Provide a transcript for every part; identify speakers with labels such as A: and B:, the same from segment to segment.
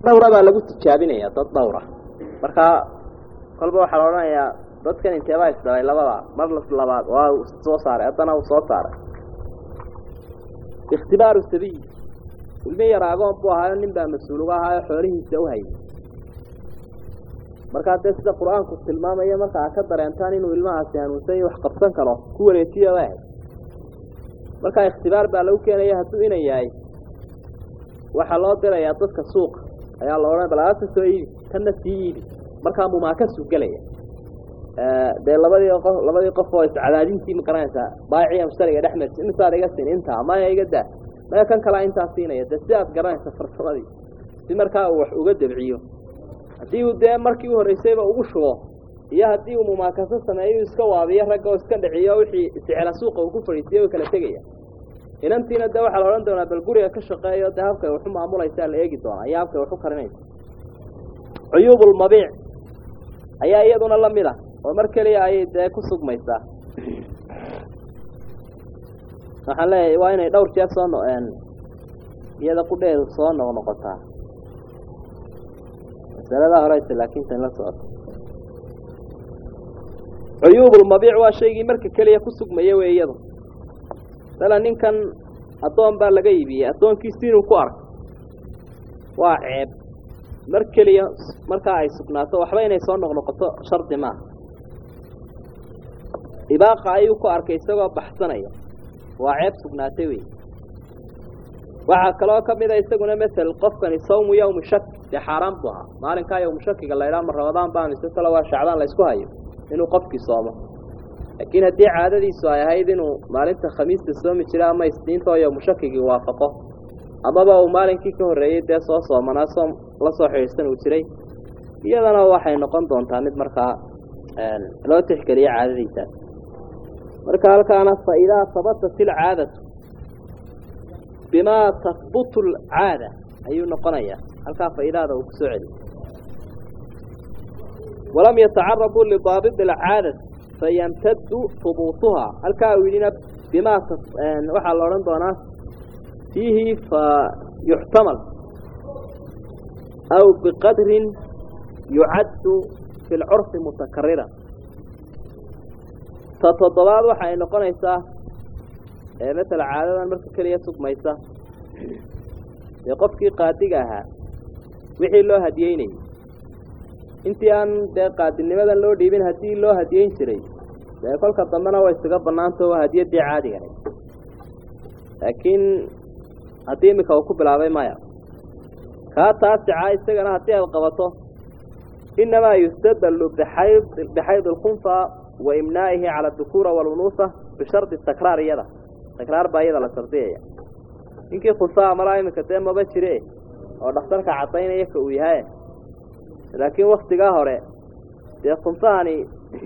A: dhowra baa lagu tijaabinaya dad dhowra markaa kolba waxaa la odhanayaa dadkan inteebaa isdhalay labada mar labaad waa soo saaray haddana uu soo saaray ikhtibaaru sabiy ilmi yar agoon buu ahaayo nin baa mas-uul uga ahaayo xoolihiisa u hayay markaa dee sida qur-aanku tilmaamaya marka aad ka dareentaan inuu ilmahaasi hanuunsan iyo wax qabsan karo ku wareejiya ba ahayd markaa ikhtibaar baa lagu keenaya hadduu inan yahay waxaa loo dirayaa dadka suuqa ayaa la odhan balaasa soo iibi tanna sii iibi markaa mumaakasu gelaya dee labadii qof labadii qof oo iscadaadintii maqaranaysaa baaiciya mushtariga dhex marsi imisaad iga siin intaa maya iga daa maya kan kalaa intaa siinaya dee si aad garanaysa farsamadii si markaa uu wax uga dabciyo haddii uu dee markii u horreysayba ugu shubo iyo haddii uu mumaakaso sameeyo iska waabiyo ragga oo iska dhiciyo wixii isicela suuqa uu ku fadhiisiyo way kala tegaya inantiina dee waxaa la odhan doonaa bal guriga ka shaqeeyo dee habkay waxu maamulaysaa la eegi doonaa iyo habkay waxu karinaysa cuyuubulmabiic ayaa iyaduna la mid ah oo mar keliya ayay dee ku sugmaysaa waxaan leeyahay waa inay dhowr jeer soo noqeen iyada qudheedu soo noqnoqotaa masaladaa horeysa laakiin tan la socoto cuyuubulmabiic waa shaygii marka keliya ku sugmaya wey iyadu mala ninkan addoon baa laga iibiyey addoonkiisi inuu ku arko waa ceeb mar keliya markaa ay sugnaato waxba inay soo noqnoqoto shardi maaha ibaaqa ayuu ku arkay isagoo baxsanaya waa ceeb sugnaatay wey waxaa kaloo ka mid a isaguna masel qofkani sawmu yawmi shak dee xaaraan buu ahaa maalinkaa yawmu shakiga la idhaha ma ramadaan baa mise kale waa shacbaan la ysku hayo inuu qofkii soomo laakiin haddii caadadiisu ay ahayd inuu maalinta khamiista soomi jira ama isniinta oo yawmu shakigii waafaqo amaba uu maalinkii ka horreeyey dee soo soomanaa soom la soo xidhiidhsan uu jiray iyadana waxay noqon doontaa mid markaa loo tixgeliyo caadadiisaas marka halkaana fa idaa habatat ilcaadatu bimaa tahbutu alcaada ayuu noqonayaa halkaa faidaada uu kusoo celiy walam yatacarabuu lidaabit alcaadati fayamtadu hubuutuhaa halkaa uu yidhina bimaa waxaa la odhan doonaa fiihi fa yuxtamal aw biqadrin yucaddu fi lcurfi mutakarira ta toddobaad waxa ay noqonaysaa masala caadadan marka keliya sugmaysa dee qofkii qaadiga ahaa wixii loo hadiyeynayay intii aan dee qaadinimadan loo dhiibin haddii loo hadiyeyn jiray dee kolka dambena way isaga banaanta waa hadiyaddii caadiga ahayd laakiin haddii iminka uu ku bilaabay maya kaa taasica isagana haddii aad qabato inamaa yustadallu bixayd bixayd alkhunfa wa imnaa'ihi cala adukura walunuusa bishardi takraar iyada takraar baa iyada la shardiyaya ninkii khunsaha malaa iminka dee maba jire oo dhakhtarka caddaynaya ka uu yahay laakiin waktigaa hore dee khunsahani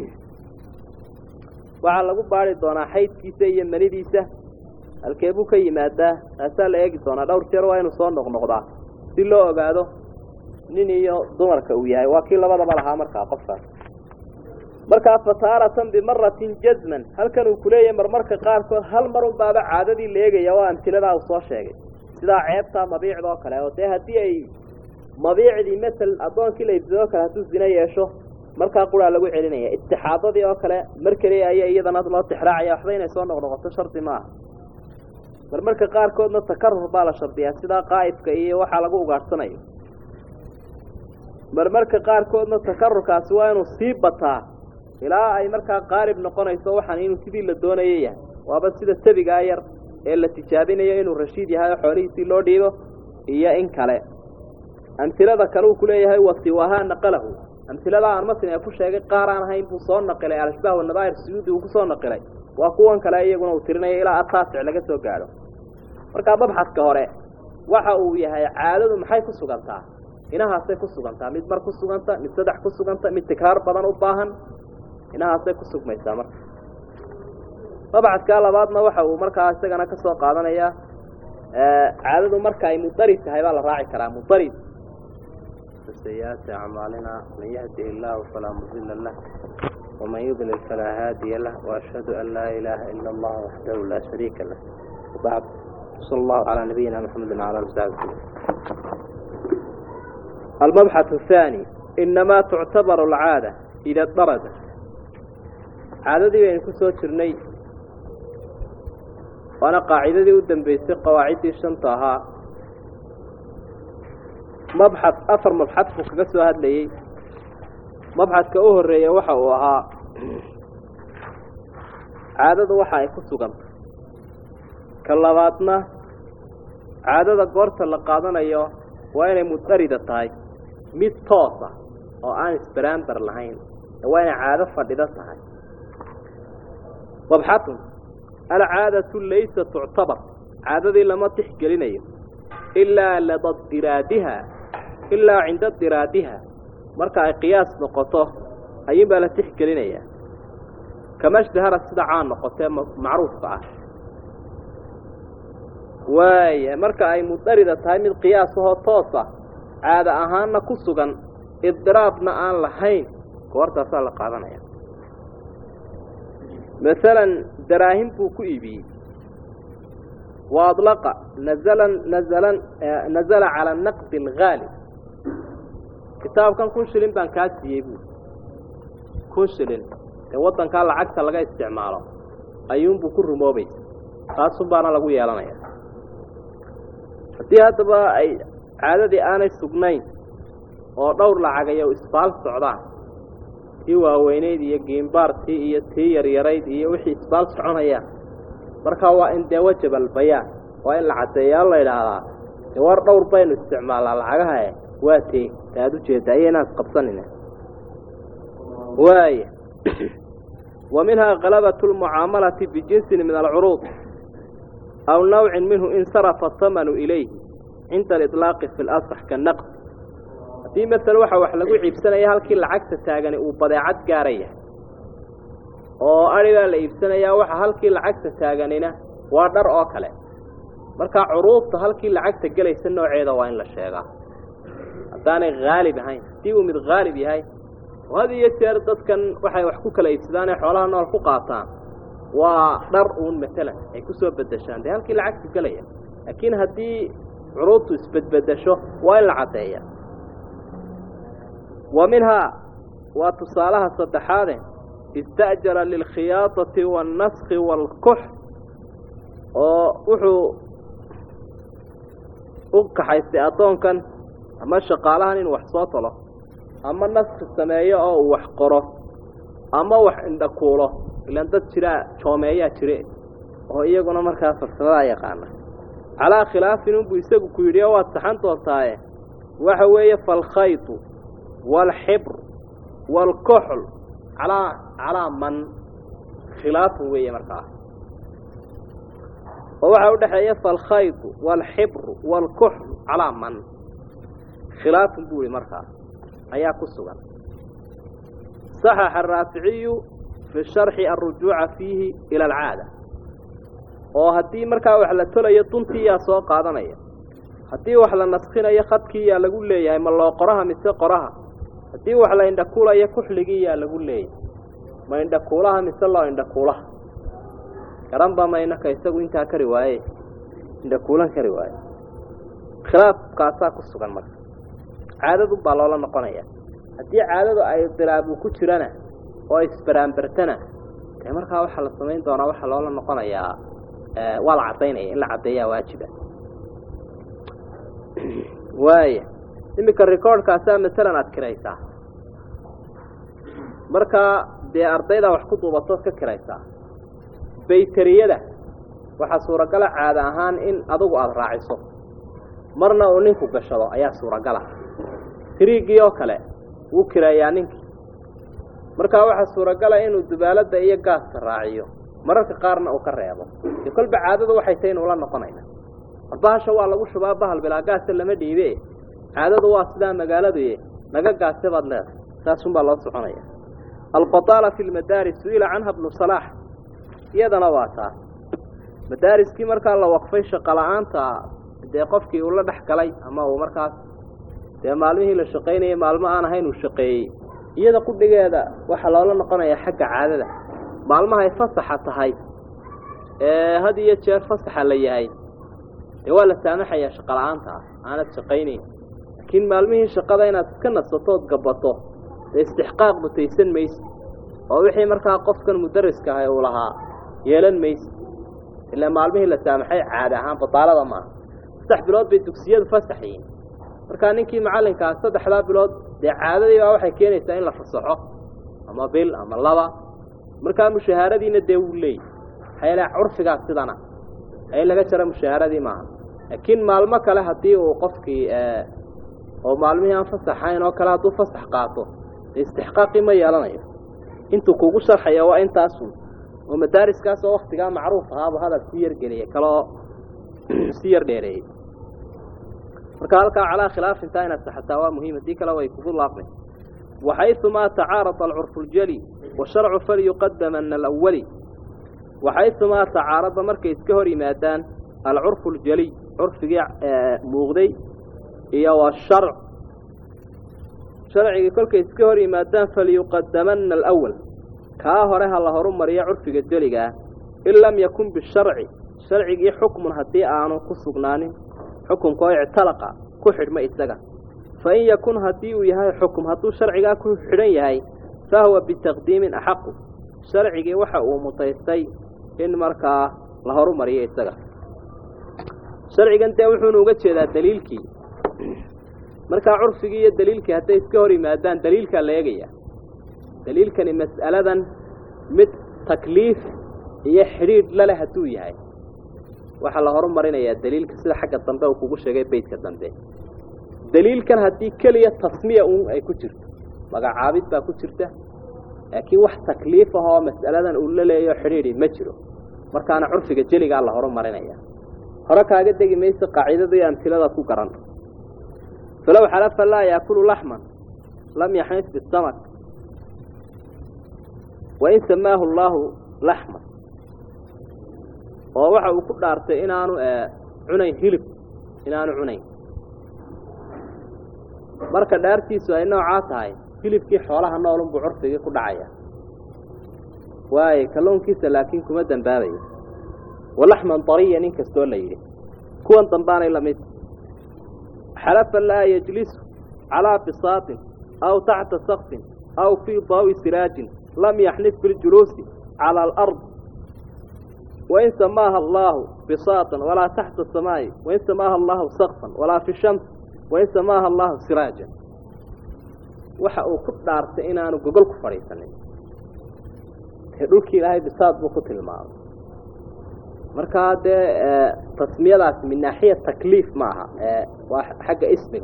A: waxaa lagu baari doonaa xaydkiisa iyo manidiisa halkee buu ka yimaadaa taasaa la eegi doonaa dhowr jeer waa inuu soo noqnoqdaa si loo ogaado nin iyo dumarka uu yahay waa kii labadaba lahaa markaa qofkaas markaa fataaratan bimaratin jazman halkan uu kuleeyahay marmarka qaarkood hal mar unbaaba caadadii la eegaya waa amtiladaa uu soo sheegay sidaa ceebtaa mabiicda oo kale oo dee haddii ay mabiicdii masel addoonkii la ibsado o kale hadduu zino yeesho markaa quraa lagu celinaya istixaadadii oo kale mar keliya ayaa iyadana loo tixraacaya waxba inay soo noqnoqoto shardi maaha marmarka qaarkoodna takarur baa la shardiyaa sidaa qaa'ifka iyo waxaa lagu ugaadhsanayo marmarka qaarkoodna takarurkaasi waa inuu sii bataa ilaa ay markaa qaalib noqonayso waxaan inuu sidii la doonayo yahay waaba sida sabigaa yar ee la tijaabinayo inuu rashiid yahay oo xoolihiisii loo dhiibo iyo in kale amhilada kale uu kuleeyahay wasiwahaa naqalahu amhiladaa aan matin ee ku sheegay qaar aan ahayn buu soo naqilay alashbaah wanadaa'ir suyuudi uu kusoo naqilay waa kuwan kale iyaguna uu tirinayo ilaa ataasic laga soo gaadho markaa mabxadka hore waxa uu yahay caadadu maxay ku sugantaa inahaasay ku sugantaa mid mar ku suganta mid saddex ku suganta mid tikraar badan u baahan inahaasay ku sugmaysaa marka mabxadkaa labaadna waxa uu markaa isagana ka soo qaadanayaa caadadu marka ay mudarid tahay baa la raaci karaa mudarid
B: سيئات أعمالنا من يهده الله فلا مضل له ومن يضلل فلا هادي له وأشهد أن لا إله إلا الله وحده لا شريك له وبعد صلى الله على نبينا محمد وعلى آله وصحبه
A: almabxath athaani inamaa tuctabaru alcaada ida daradat caadadii baynu ku soo jirnay waana qaacidadii u dambeysay qawaaciddii shanta ahaa mabxad afar mabxad buu kaga soo hadlayey mabxadka u horeeya waxa uu ahaa caadadu waxa ay ku suganta ka labaadna caadada goorta la qaadanayo waa inay mudarida tahay mid toosa oo aan isbaraambar lahayn waa inay caado fadhido tahay mabxatun alcaadatu laysa tuctabar caadadii lama tixgelinayo ilaa lada diraadiha ilaa cinda diraadiha marka ay qiyaas noqoto ayuun baa la tixgelinayaa kama shdahara sida caan noqotee macruufka ah waaya marka ay mudarida tahay mid qiyaasahoo toosa caada ahaanna ku sugan idiraabna aan lahayn goortaasaa la qaadanaya masalan daraahim buu ku iibiyey wa adlaqa nazalan nazalan nazala cala naqdi alghaalib kitaabkan kun shilin baan kaa siiyey buui kun shilin dee waddankaa lacagta laga isticmaalo ayuunbuu ku rumoobaysa taasun baana lagu yeelanaya haddii haddaba ay caadadii aanay sugnayn oo dhowr lacagayo isbaal socdaan tii waaweyneyd iyo giimbaartii iyo tii yaryarayd iyo wixii isbaal soconayaan markaa waa in dee wajabal bayaan waa in la caddeeyaa la idhaahdaa dee war dhowr baynu isticmaalnaa lacagahae waa tee ta aad ujeedda iyo inaan isqabsanina waaya wa minhaa kalabatu lmucaamalati bijinsin min alcuruud aw nawcin minhu insarafa atamanu ilayhi cinda aliطlaaqi fi lasax kanaqd haddii masala waxa wax lagu ciibsanaya halkii lacagta taagani uu badeecad gaaraya oo adhigaa la iibsanayaa waxa halkii lacagta taaganina waa dhar oo kale markaa curuubta halkii lacagta gelaysa nooceeda waa in la sheegaa haddaanay haalib ahayn haddii uu mid haalib yahay oo had iyo jeer dadkan waxay wax ku kala iibsadaan ee xoolaha nool ku qaataan waa dhar uun matalan ay ku soo bedeshaan dee halkii lacagta gelaya laakiin haddii curuubtu isbedbedesho waa in la caddeeya wa minhaa waa tusaalaha saddexaade ista'jara lilkhiyaadati waannaski waalkux oo wuxuu u kaxaystay addoonkan ama shaqaalahan inuu wax soo talo ama naski sameeyo oo uu wax qoro ama wax indhakuulo ilaan dad jiraa joomeeyaa jire oo iyaguna markaa farsamadaa yaqaana calaa khilaafin unbuu isagu ku yidhi oo waad saxan doontaaye waxa weeye falkhaytu waalxibr waalkuxl calaa calaa man khilaafun weeye markaa oo waxaa udhexeeya falkhaytu waalxibru waalkuxl calaa man khilaafun buu yihi markaa ayaa ku sugan saxaxa araaficiyu fi sharxi alrujuuca fiihi ila alcaada oo haddii markaa wax la tolayo duntii yaa soo qaadanaya haddii wax la naskinayo khadkii yaa lagu leeyahay ma loo qoraha mise qoraha haddii wax la indhakuulayo kuxligii yaa lagu leeyahay ma indhakuulaha mise loo indhakuulaha garanba maynaka isagu intaa kari waaye indhakuulan kari waaye khilaafkaasaa ku sugan marka caadadun baa loola noqonaya haddii caadadu ay dilaabu ku jirana oo isbaraambartana dee markaa waxaa la samayn doonaa waxaa loola noqonayaa waa la caddaynaya in la caddeeyaa waajiba waaya iminka recordkaasaa masalan aada kiraysaa markaa dee ardaydaa wax ku duubatood ka kiraysaa bayteriyada waxaa suuragala caada ahaan in adugu aada raaciso marna uu ninku gashado ayaa suuragala tiriigii oo kale wuu kireeyaa ninkii markaa waxaa suuragala inuu dubaalada iyo gaaska raaciyo mararka qaarna uu ka reebo dee kolba caadadu waxay tahay inuula noqonayna bahasha waa lagu shubaa bahal bilaa gaasa lama dhiibe caadadu waa sidaa magaaladuye naga gaase baad leedahay saasunbaa loo soconaya albataala fi lmadaaris su-ila canha bnu salaax iyadana waa taa madaariskii markaa la waqfay shaqo la-aanta dee qofkii uu la dhex galay ama uu markaas dee maalmihii la shaqaynayay maalmo aan ahayn uu shaqeeyey iyada qudhigeeda waxaa loola noqonayaa xagga caadada maalmahay fasaxa tahay ee had iyo jeer fasaxa la yahay dee waa la saamaxayaa shaqo la-aanta ah aanad shaqaynayn laakiin maalmihii shaqada inaad iska nasatood gabato dee istixqaaq mutaysan maysid oo wixii markaa qofkan mudariska ahay uu lahaa yeelan maysid ilaa maalmihii la saamaxay caadi ahaan badaalada maaha saddex bilood bay dugsiyadu fasaxyiin markaa ninkii macallinkaa saddexdaa bilood dee caadadii baa waxay keenaysaa in la fasaxo ama bil ama laba markaa mushahaaradiina dee wuu leeyay maxaa curfigaas sidana ee laga jaro mushahaaradii maaha laakiin maalmo kale haddii uu qofkii oo maalmihii aan fasaxayn oo kale hadduu fasax qaato dee istixqaaqii ma yeelanayo intuu kugu sharxaya waa intaasun oo madaariskaas oo waktigaa macruuf ahaabu hadal si yar geliyay kaleoo si yar dheereeyey marka halkaa calaa khilaaf intaa inaad saxataa waa muhiim haddii kale way kugu laafmay waxayumaa tacaarada alcurfu ljali washarcu falyuqadama min alawali waxayumaa tacaarada markay iska hor yimaadaan alcurfu ljaliy curfigii muuqday iyo washarc sharcigii kolkay iska hor yimaadaan falyuqadamana alawal kaa hore ha la horu mariyo curfiga jeligaa in lam yakun bisharci sharcigii xukmun haddii aanu ku sugnaanin xukumka oo ictalaqa ku xidhma isaga fa in yakun haddii uu yahay xukum hadduu sharcigaa ku xidhan yahay fa huwa bitaqdiimin axaqu sharcigii waxa uu mutaystay in markaa la horu mariyo isaga sharcigan dee wuxuunu uga jeedaa daliilkii markaa curfigii iyo daliilkii hadday iska hor yimaadaan daliilkaa la eegaya daliilkani mas'aladan mid takliif iyo xidhiidh laleh hadduu yahay waxaa la horu marinayaa daliilka sida xagga dambe uu kugu sheegay beytka dambe daliilkan haddii keliya tasmiya uun ay ku jirto magacaabid baa ku jirta laakiin wax takliif ah oo mas'aladan uu la leeyo xidhiidhi ma jiro markaana curfiga jeligaa la horu marinaya hore kaaga degi mayso qaacidadii amhilada ku garan falow xalafa laa yaakulu laxman lam yaxnis bisamak wain samaahu allaahu laxman oo waxa uu ku dhaartay inaanu cunayn hilib inaanu cunayn marka dhaartiisu ay noocaa tahay hilibkii xoolaha noolunbuu curfigii ku dhacaya waayo kalluunkiisa laakiin kuma dembaabayo walaxman dariya nin kastoo la yidhi kuwan dambaanay lamid xalafa laa yajlisu calaa bisaatin aw taxta sakfin aw fii daawi siraajin lam yaxnif biljuluusi cala alard wain samaaha allaahu bisaatan walaa taxta samaa'i wain samaaha allaahu sakfan walaa fi shams wain samaaha allaahu siraajan waxa uu ku dhaartay inaanu gogol ku fadhiisanin dee dhulkii ilaahay bisaad buu ku tilmaamay markaa dee tasmiyadaasi min naaxiya takliif ma aha waa xagga ismiga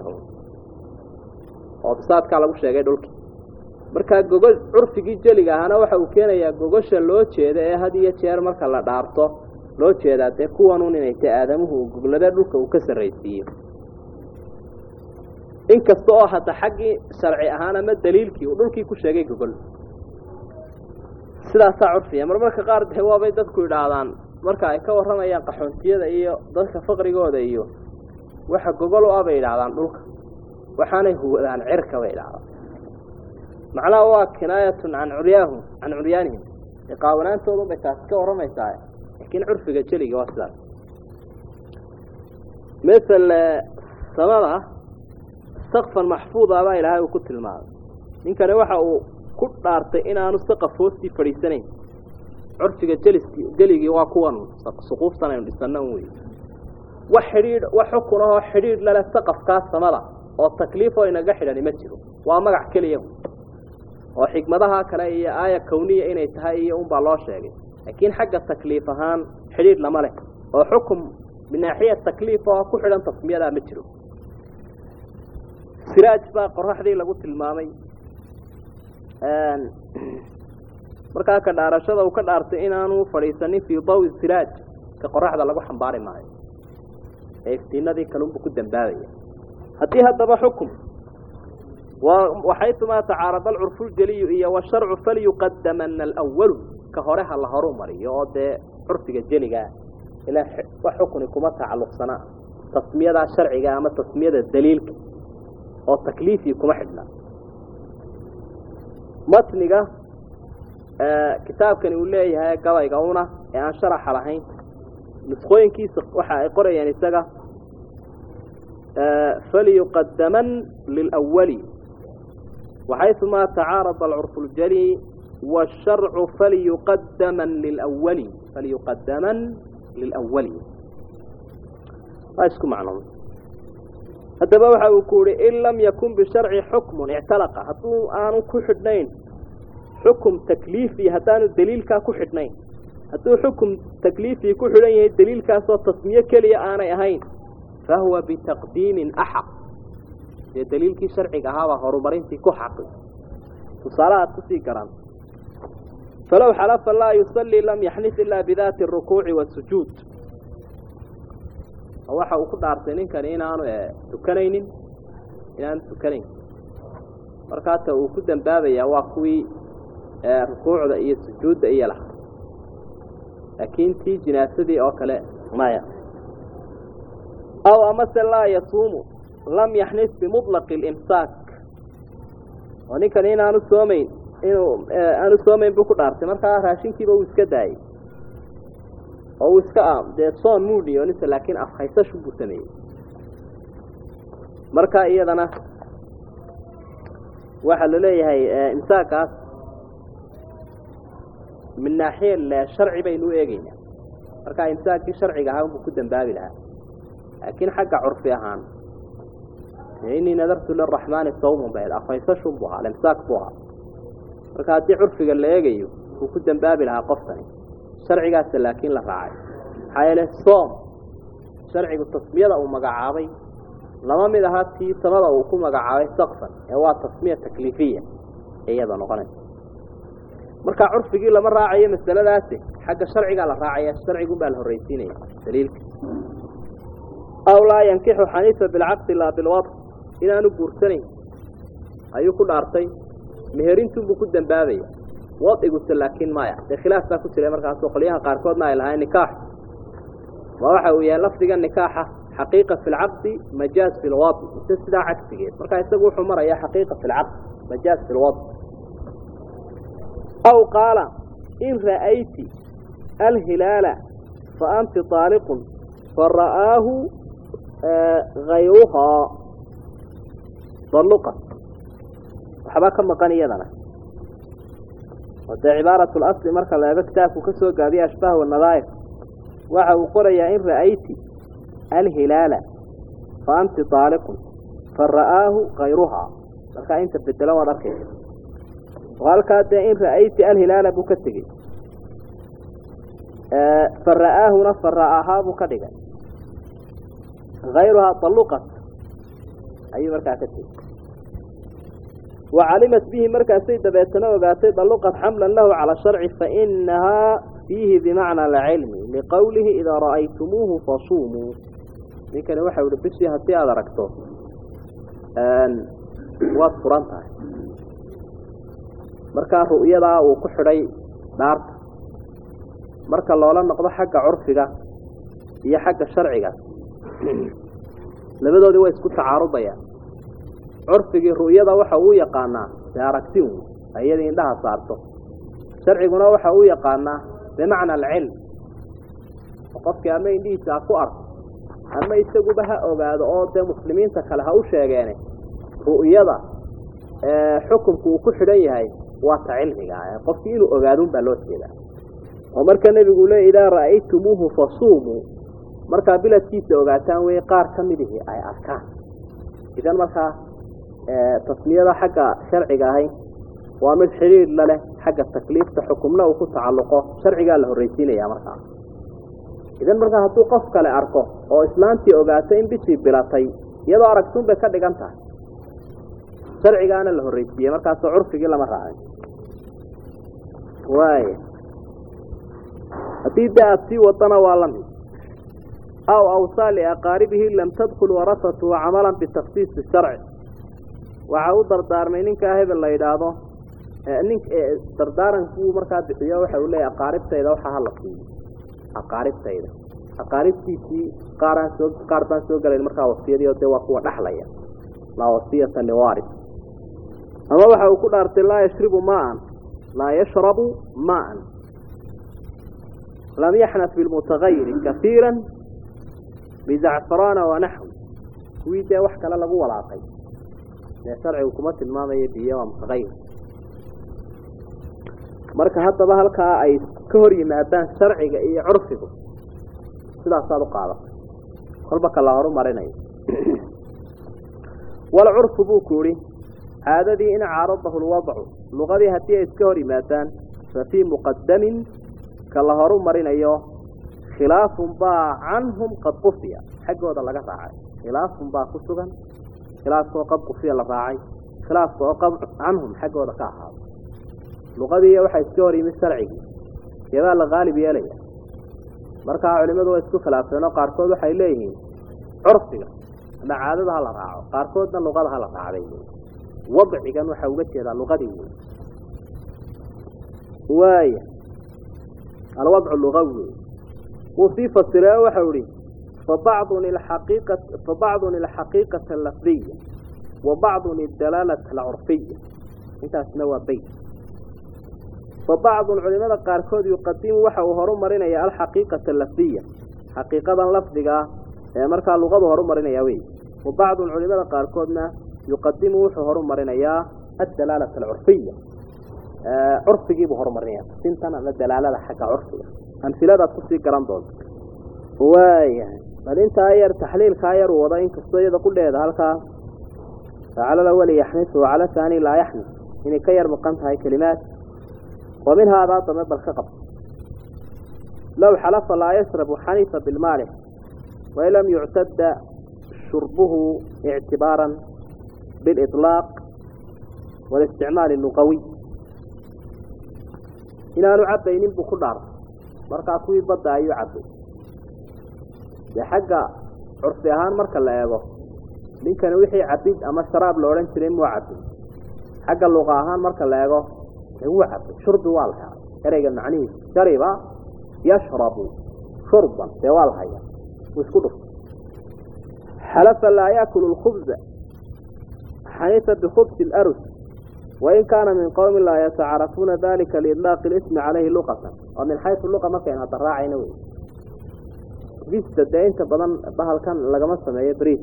A: oo bisaadkaa lagu sheegay dhulkii markaa gogol curfigii jeliga ahana waxa uu keenayaa gogosha loo jeeda ee had iyo jeer marka la dhaarto loo jeedaa dee kuwanun inay tae aadamuhu uu goglada dhulka uu ka sarraysiiyo inkasta oo hadda xaggii sharci ahaan ama daliilkii uu dhulkii ku sheegay gogol sidaasaa curfiya mar marka qaar dee waabay dadku idhaahdaan marka ay ka warramayaan qaxoontiyada iyo dadka faqrigooda iyo waxa gogol u ah bay idhaahdaan dhulka waxaanay huwadaan cirka bay idhahdaan macnaha waa kinaayatun can curyaahum can curyaanihim iqaawanaantoodu bay taasi ka warramaysaa laakiin curfiga jeliga waa sidaas masel samada sakfan maxfuuda baa ilaahay uu ku tilmaamay ninkani waxa uu ku dhaartay inaanu saqaf hoostii fadhiisanayn curfiga jeliski jeligii waa kuwan suquuftan aynu dhisana un wey wax xidhiidh wax xukun ahoo xidhiidh lale saqafkaa samada oo takliifoo inaga xidhani ma jiro waa magac keliya oo xikmadaha kale iyo aaya kawniya inay tahay iyo unbaa loo sheegay laakiin xagga takliif ahaan xidhiidh lama leh oo xukum binaaxiya takliif oo ku xidhan tasmiyadaa ma jiro siraaj baa qoraxdii lagu tilmaamay markaa ka dhaarashada uu ka dhaartay inaanu fadhiisanin fii dawi siraaj ka qoraxda lagu xambaari maayo ee iftiinadii kalunbu ku dambaabaya haddii haddaba xukum waxaytumaa tacaarada alcurfu ljaliyu iyo washarcu falyuqadamana alwalu ka hore ha la horu mariyo oo dee curfiga jeligaa ilaa wax xukuni kuma tacalluqsana tasmiyadaa sharciga ama tasmiyada daliilka oo takliifii kuma xidhna matniga kitaabkani uu leeyahay gabayga una ee aan sharaxa lahayn nusqooyinkiisa waxa ay qorayaan isaga falyuqadaman lilawali waxayثuma tacaarada alcurfu اljali wالsharcu falyuqadaman lilawali falyuqadaman lilawali waa isku macno haddaba waxa uu ku yihi in lam yakun bisharci xukmun ictalaqa hadduu aanu ku xidhnayn xukum takliifi haddaanu daliilkaa ku xidhnayn hadduu xukum takliifii ku xidhan yahay daliilkaasoo tasmiye keliya aanay ahayn fahuwa bitaqdiimin axaq dee daliilkii sharciga ahaabaa horumarintii ku xaqi tusaale aad kusii garan falow xalafa laa yusallii lam yaxnif ilaa bidaati arukuuci wasujuud waxa uu ku dhaartay ninkani inaanu tukanaynin inaanu tukanayn markaata uu ku dambaabayaa waa kuwii rukuucda iyo sujuudda iyo laha laakiin tii jinaasadii oo kale maya aw amase laa yasuumu lam yaxnis bimuطlaqi اlimsaak oo ninkani inaanu soomayn inuu aanu soomayn buu ku dhaartay markaa raashinkiiba uu iska daayey oo uu iska dee soon muu niyoonisa laakiin afhaysashu buu sameeyey marka iyadana waxaa la leeyahay imsaakaas min naaxiya sharci baynu u eegeynaa marka imsaakii sharciga ahaa unbuu ku dambaabi lahaa laakiin xagga curfi ahaan inii nadartu liraxmaani sawmun ba afhaysashun buu ahaa alimsaak buu ahaa marka haddii curfiga la eegayo wuu ku dambaabi lahaa qofkani sharcigaasa laakiin la raacay maxaa yeele soom sharcigu tasmiyada uu magacaabay lama mid aha tii samada uu ku magacaabay sakfan ee waa tasmiya takliifiya iyada noqonaysa marka curfigii lama raacayo masaladaasi xagga sharcigaa la raacaya sharcigun baa la horreysiinaya daliilka aw laa yankixu xaniifa bilcaqdi laa bilwad inaanu guursanayn ayuu ku dhaartay meherintunbuu ku dambaabaya wadciguse laakiin maya dee khilaaf baa ku jira markaasoo qolyaha qaarkoodna ay lahayn nikaax ma waxa uu yahay lafdiga nikaaxa xaqiiqa fi lcaqdi majaaz fi lwadi mise sidaa cagsigeed markaa isagu wuxuu marayaa xaqiiqa fi lcaqdi majaaz fi lwadi aw qaala in ra'ayti alhilaala fa anti طaaliqun fara'aahu hayruhaa daluqa waxbaa ka maqan iyadana oo dee cibaaratu lasli marka la eego kitaabku ka soo gaabiya ashbaah wanadaa'ir waxa uu qorayaa in ra'ayti alhilaala fa anti طaaliqun fara'aahu kayruhaa markaa inta bedelan waad arkaysa oo halkaa dee in ra'ayti alhilaala buu ka tegey fara'aahuna fara'ahaa buu ka dhigay hayruhaa daluqat ayuu markaa ka tegey wacalimat bihi markaasay dabeetana ogaatay daluqat xamlan lahu cala sharci fainahaa fiihi bimacna alcilmi liqowlihi idaa ra'aytumuuhu fasuumuu ninkani waxau ihi bishii haddii aada aragto waad furan tahay markaa ru'yadaa uu ku xidhay dhaarta marka loola noqdo xagga curfiga iyo xagga sharciga labadoodii way isku tacaarubayaan curfigii ru'yada waxa uu yaqaanaa dee aragti un iyadii indhaha saarto sharciguna waxa uu yaqaanaa bimacna alcilm oo qofkii ama indhihiisa ha ku arko ama isaguba ha ogaado oo dee muslimiinta kale ha u sheegeene ru'yada xukunku uu ku xidhan yahay waa ta cilmiga qofkii inuu ogaadun baa loo jeedaa oo marka nebigu le idaa ra'aytumuuhu fasuumuu markaa biladkiisa ogaataan wey qaar ka midihii ay arkaan idan markaa tasmiyada xagga sharciga ahay waa mid xidhiir la leh xagga takliifta xukumna uu ku tacalluqo sharcigaa la horreysiinaya markaa idan markaa hadduu qof kale arko oo islaantii ogaato in bishii bilatay iyadoo aragtuun bay ka dhigan tahay sharcigaana la horreysiiyey markaasoo curfigii lama raacin waaya haddii de aada sii wadana waa la mid aw awsaa liaqaaribihi lam tadkul warasatuhu camalan bitaksiisi sharci waxa u dardaarmay ninkaa hebel la yidhaahdo nin dardaarankuu markaa bixiyo waxa uu leeyahy aqaaribtayda waxaa hala siiyo aqaaribtayda aqaaribtiisii qaaraan soo qaar baan soo galayn markaa wasiyadii oo dee waa kuwa dhaxlaya laa wasiyata liwaris ama waxa uu ku dhaartay laa yashribu maan laa yashrabu maan lam yaxnat bilmutagayiri kaiira bizacfaraana wanaxwi kuwii dee wax kale lagu walaaqay dee sharcigu kuma tilmaamayo biyo waa mutaqayir marka haddaba halkaa ay ka hor yimaadaan sharciga iyo curfigu sidaasaad u qaadatay kolba ka la horumarinayo walcurfu buu ku ihi caadadii in caaradahu lwadcu luqadii haddii ay iska hor yimaadaan fa fii muqadamin ka la horu marinayo khilaafun baa canhum qad qufiya xaggooda laga raacay khilaafun baa ku sugan khilaafka oo qad qufiya la raacay khilaafka oo qad canhum xaggooda ka ahaaday luqadii waxaa iska hor yimid sharcigii keebaa la qaalib yeelaya markaa culimadu way isku khilaafeen oo qaarkood waxay leeyihiin curfiga ama caadada ha la raaco qaarkoodna luqada ha la raacday wadcigan waxaa uga jeedaa luqadii wey waaya alwadcu lugawi wey wuu sii fasiree waxau ihi fabacdun ilxaqiiqa fabacdun ilxaqiiqata alafdiya wa bacdun idalaalata alcurfiya intaasna waa beyt fabacdun culimada qaarkood yuqadimu waxa uu horu marinaya alxaqiiqata alafdiya xaqiiqadan lafdiga ah ee markaa luqadu horu marinaya wey wa bacdun culimada qaarkoodna yuqadimu wuxuu horu marinayaa adalaalata alcurfiya curfigiibuu horumarinaya sintan ama dalaalada xagga curfiga amsiladaad kusii garan doonto waayahay bal intaa yar taxliilkaa yar wada inkastoo iyada qudheeda halkaa facalada weli yaxnis wacala taani laa yaxnis inay ka yar maqan tahay kelimaad wa min haadaa dame bal ka qab low xalafa laa yashrabu xanifa bilmaalix wain lam yuctada shurbuhu ictibaaran biliطlaaq walisticmaali luqawiy inaanu cabaynin buu ku dhaartay markaa kuwii badda ayuu cabay dee xagga curfi ahaan marka la eego ninkani wixii cabid ama sharaab la odhan jiray muu cabay xagga luqa ahaan marka la eego dee wuu cabay shurbi waa la helay ereyga macnihiisa shariba yashrabu shurban dee waa la haya wuu isku dhuftay xalafa laa yaakulu lkhubza xanifa bikhubsi larus wain kaana min qowmi laa yatacarafuuna dalika liidlaaqi lismi calayhi luqatan oo min xaysu luqa markaynu hadda raacayna wey bista dee inta badan bahalkan lagama sameeyo bris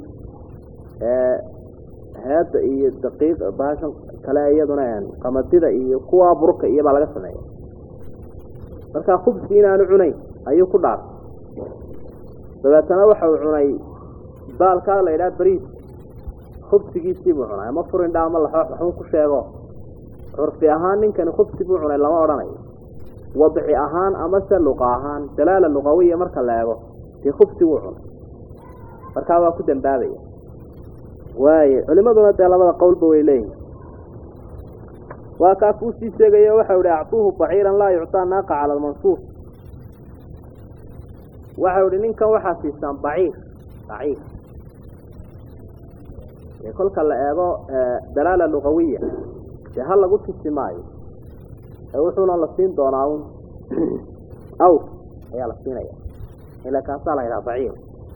A: heedda iyo daqiiq bahashan kale iyaduna qamadida iyo kuwa burka iyo baa laga sameeya markaa khubsi inaanu cunayn ayuu ku dhaartay dabeetana waxa uu cunay baalkaa la yidhaha bris khubsigiisii buu cunay ama furindha ama laxoox waxbuu ku sheego curfi ahaan ninkani khubsi buu cunay lama odhanayo wadci ahaan ama se luqa ahaan dalaala luqawiya marka la eego dee khubsi wuu cunay markaa waa ku dambaabaya waaye culimaduna dee labada qowlba way leeyihin waa kaa kuu sii sheegayo waxau ihi actuuhu baciiran laa yuctaa naaqa cala almansuur waxau ihi ninkan waxaa siisaan baciir baciir dee kolka la eego dalaala luqawiya dee ha lagu tusi maayo ee wuxuuna la siin doonaa un awr ayaa la siinaya ila kaasaa la yidhaha baciir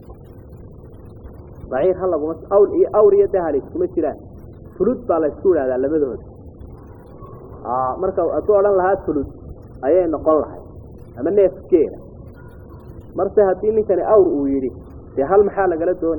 A: baciir ha laguma awl iyo awr iyo dahal iskuma jiraan fulud baa la isku idhahdaa labadooda marka hadduu odhan lahaa fulud ayay noqon lahay ama neef geela marse haddii ninkani awr uu yidhi dee hal maxaa lagala dooni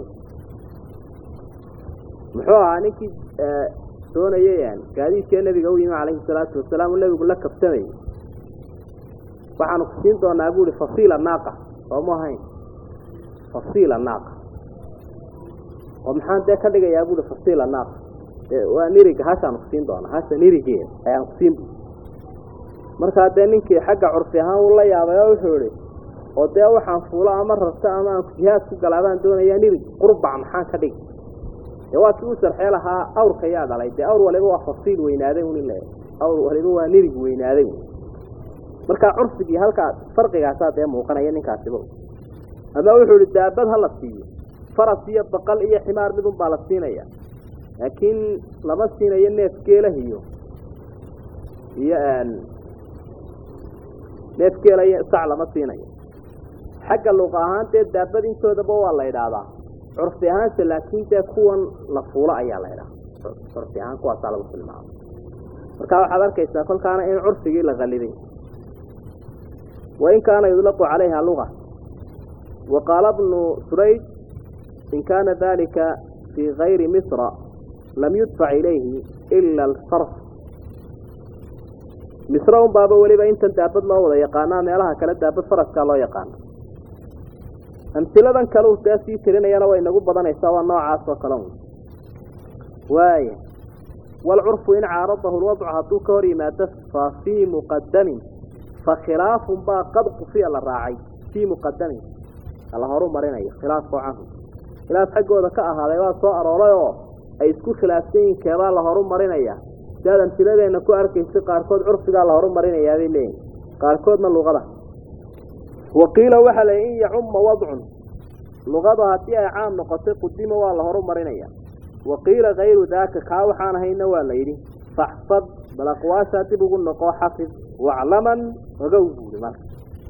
A: muxuu ahaa ninkii doonayay gaadiidkee nebiga u yimi calayhi salaatu wasalaam u nebigu la kabsamayay waxaanu ku siin doonaa bu ihi fasiila naaqa sooma ahayn fasiila naaqa oo maxaan dee ka dhigayaa buui fasiila naaqa waa nirig hashaanu kusiin doonaa hasha nirigeeda ayaan kusiin bu markaa dee ninkii xagga curfi ahaan uu la yaabay oo wuxuu ihi oo dee waxaan fuulo ama rarto ama aan jihaad ku galaabaan doonayaa nirig qurbac maxaan ka dhigi dee waa kii u sarxee lahaa awrka yaa dhalay dee awr waliba waa fasiil weynaaday un in la awr waliba waa nirig weynaaday markaa curfigii halkaa farqigaasaa dee muuqanaya ninkaasiba ama wuxuu ihi daabad ha la siiyo faras iyo baqal iyo ximaar midun baa la siinaya laakiin lama siinayo neef geelah iyo iyo neef geela iyo sac lama siinayo xagga luqa ahaan dee daabad intoodaba waa la idhaahdaa curfi ahaanse laakiin dee kuwan la fuulo ayaa la idhaha curfi ahaan kuwaasaa lagu tilmaama marka waxaad arkaysaa kolkaana in curfigii la qalibay wain kaana yudlaqu calayha luga wa qaala bnu surayd in kaana dalika fii gayri misra lam yudfac ilayhi ila alsarf misre un baaba weliba intan daabad loo wada yaqaanaa meelaha kale daabad faraskaa loo yaqaana amsiladan kale uu see sii tirinayana way nagu badanaysaa waa noocaas oo kale un waaya waalcurfu in caaradahu lwadcu hadduu ka hor yimaado fa fii muqadamin fa khilaafun baa qad qufiya la raacay fii muqadamin la horu marinayo khilaafoo canhu khilaaf xaggooda ka ahaaday waa soo arooray oo ay isku khilaafsan yihin keebaa la horu marinaya si aad amsiladeenna ku arkaysa qaarkood curfigaa la horu marinayaa bay leeyihin qaarkoodna luqada waqiila waxaa la in yacumma wadcun luqadu haddii ay caam noqotay qudima waa la horu marinaya waqiila kayru daaka kaa waxaan ahayna waa la yidhi faxfad bal aqwaashaa dib ugu noqo xafid waclaman ogow buuri marka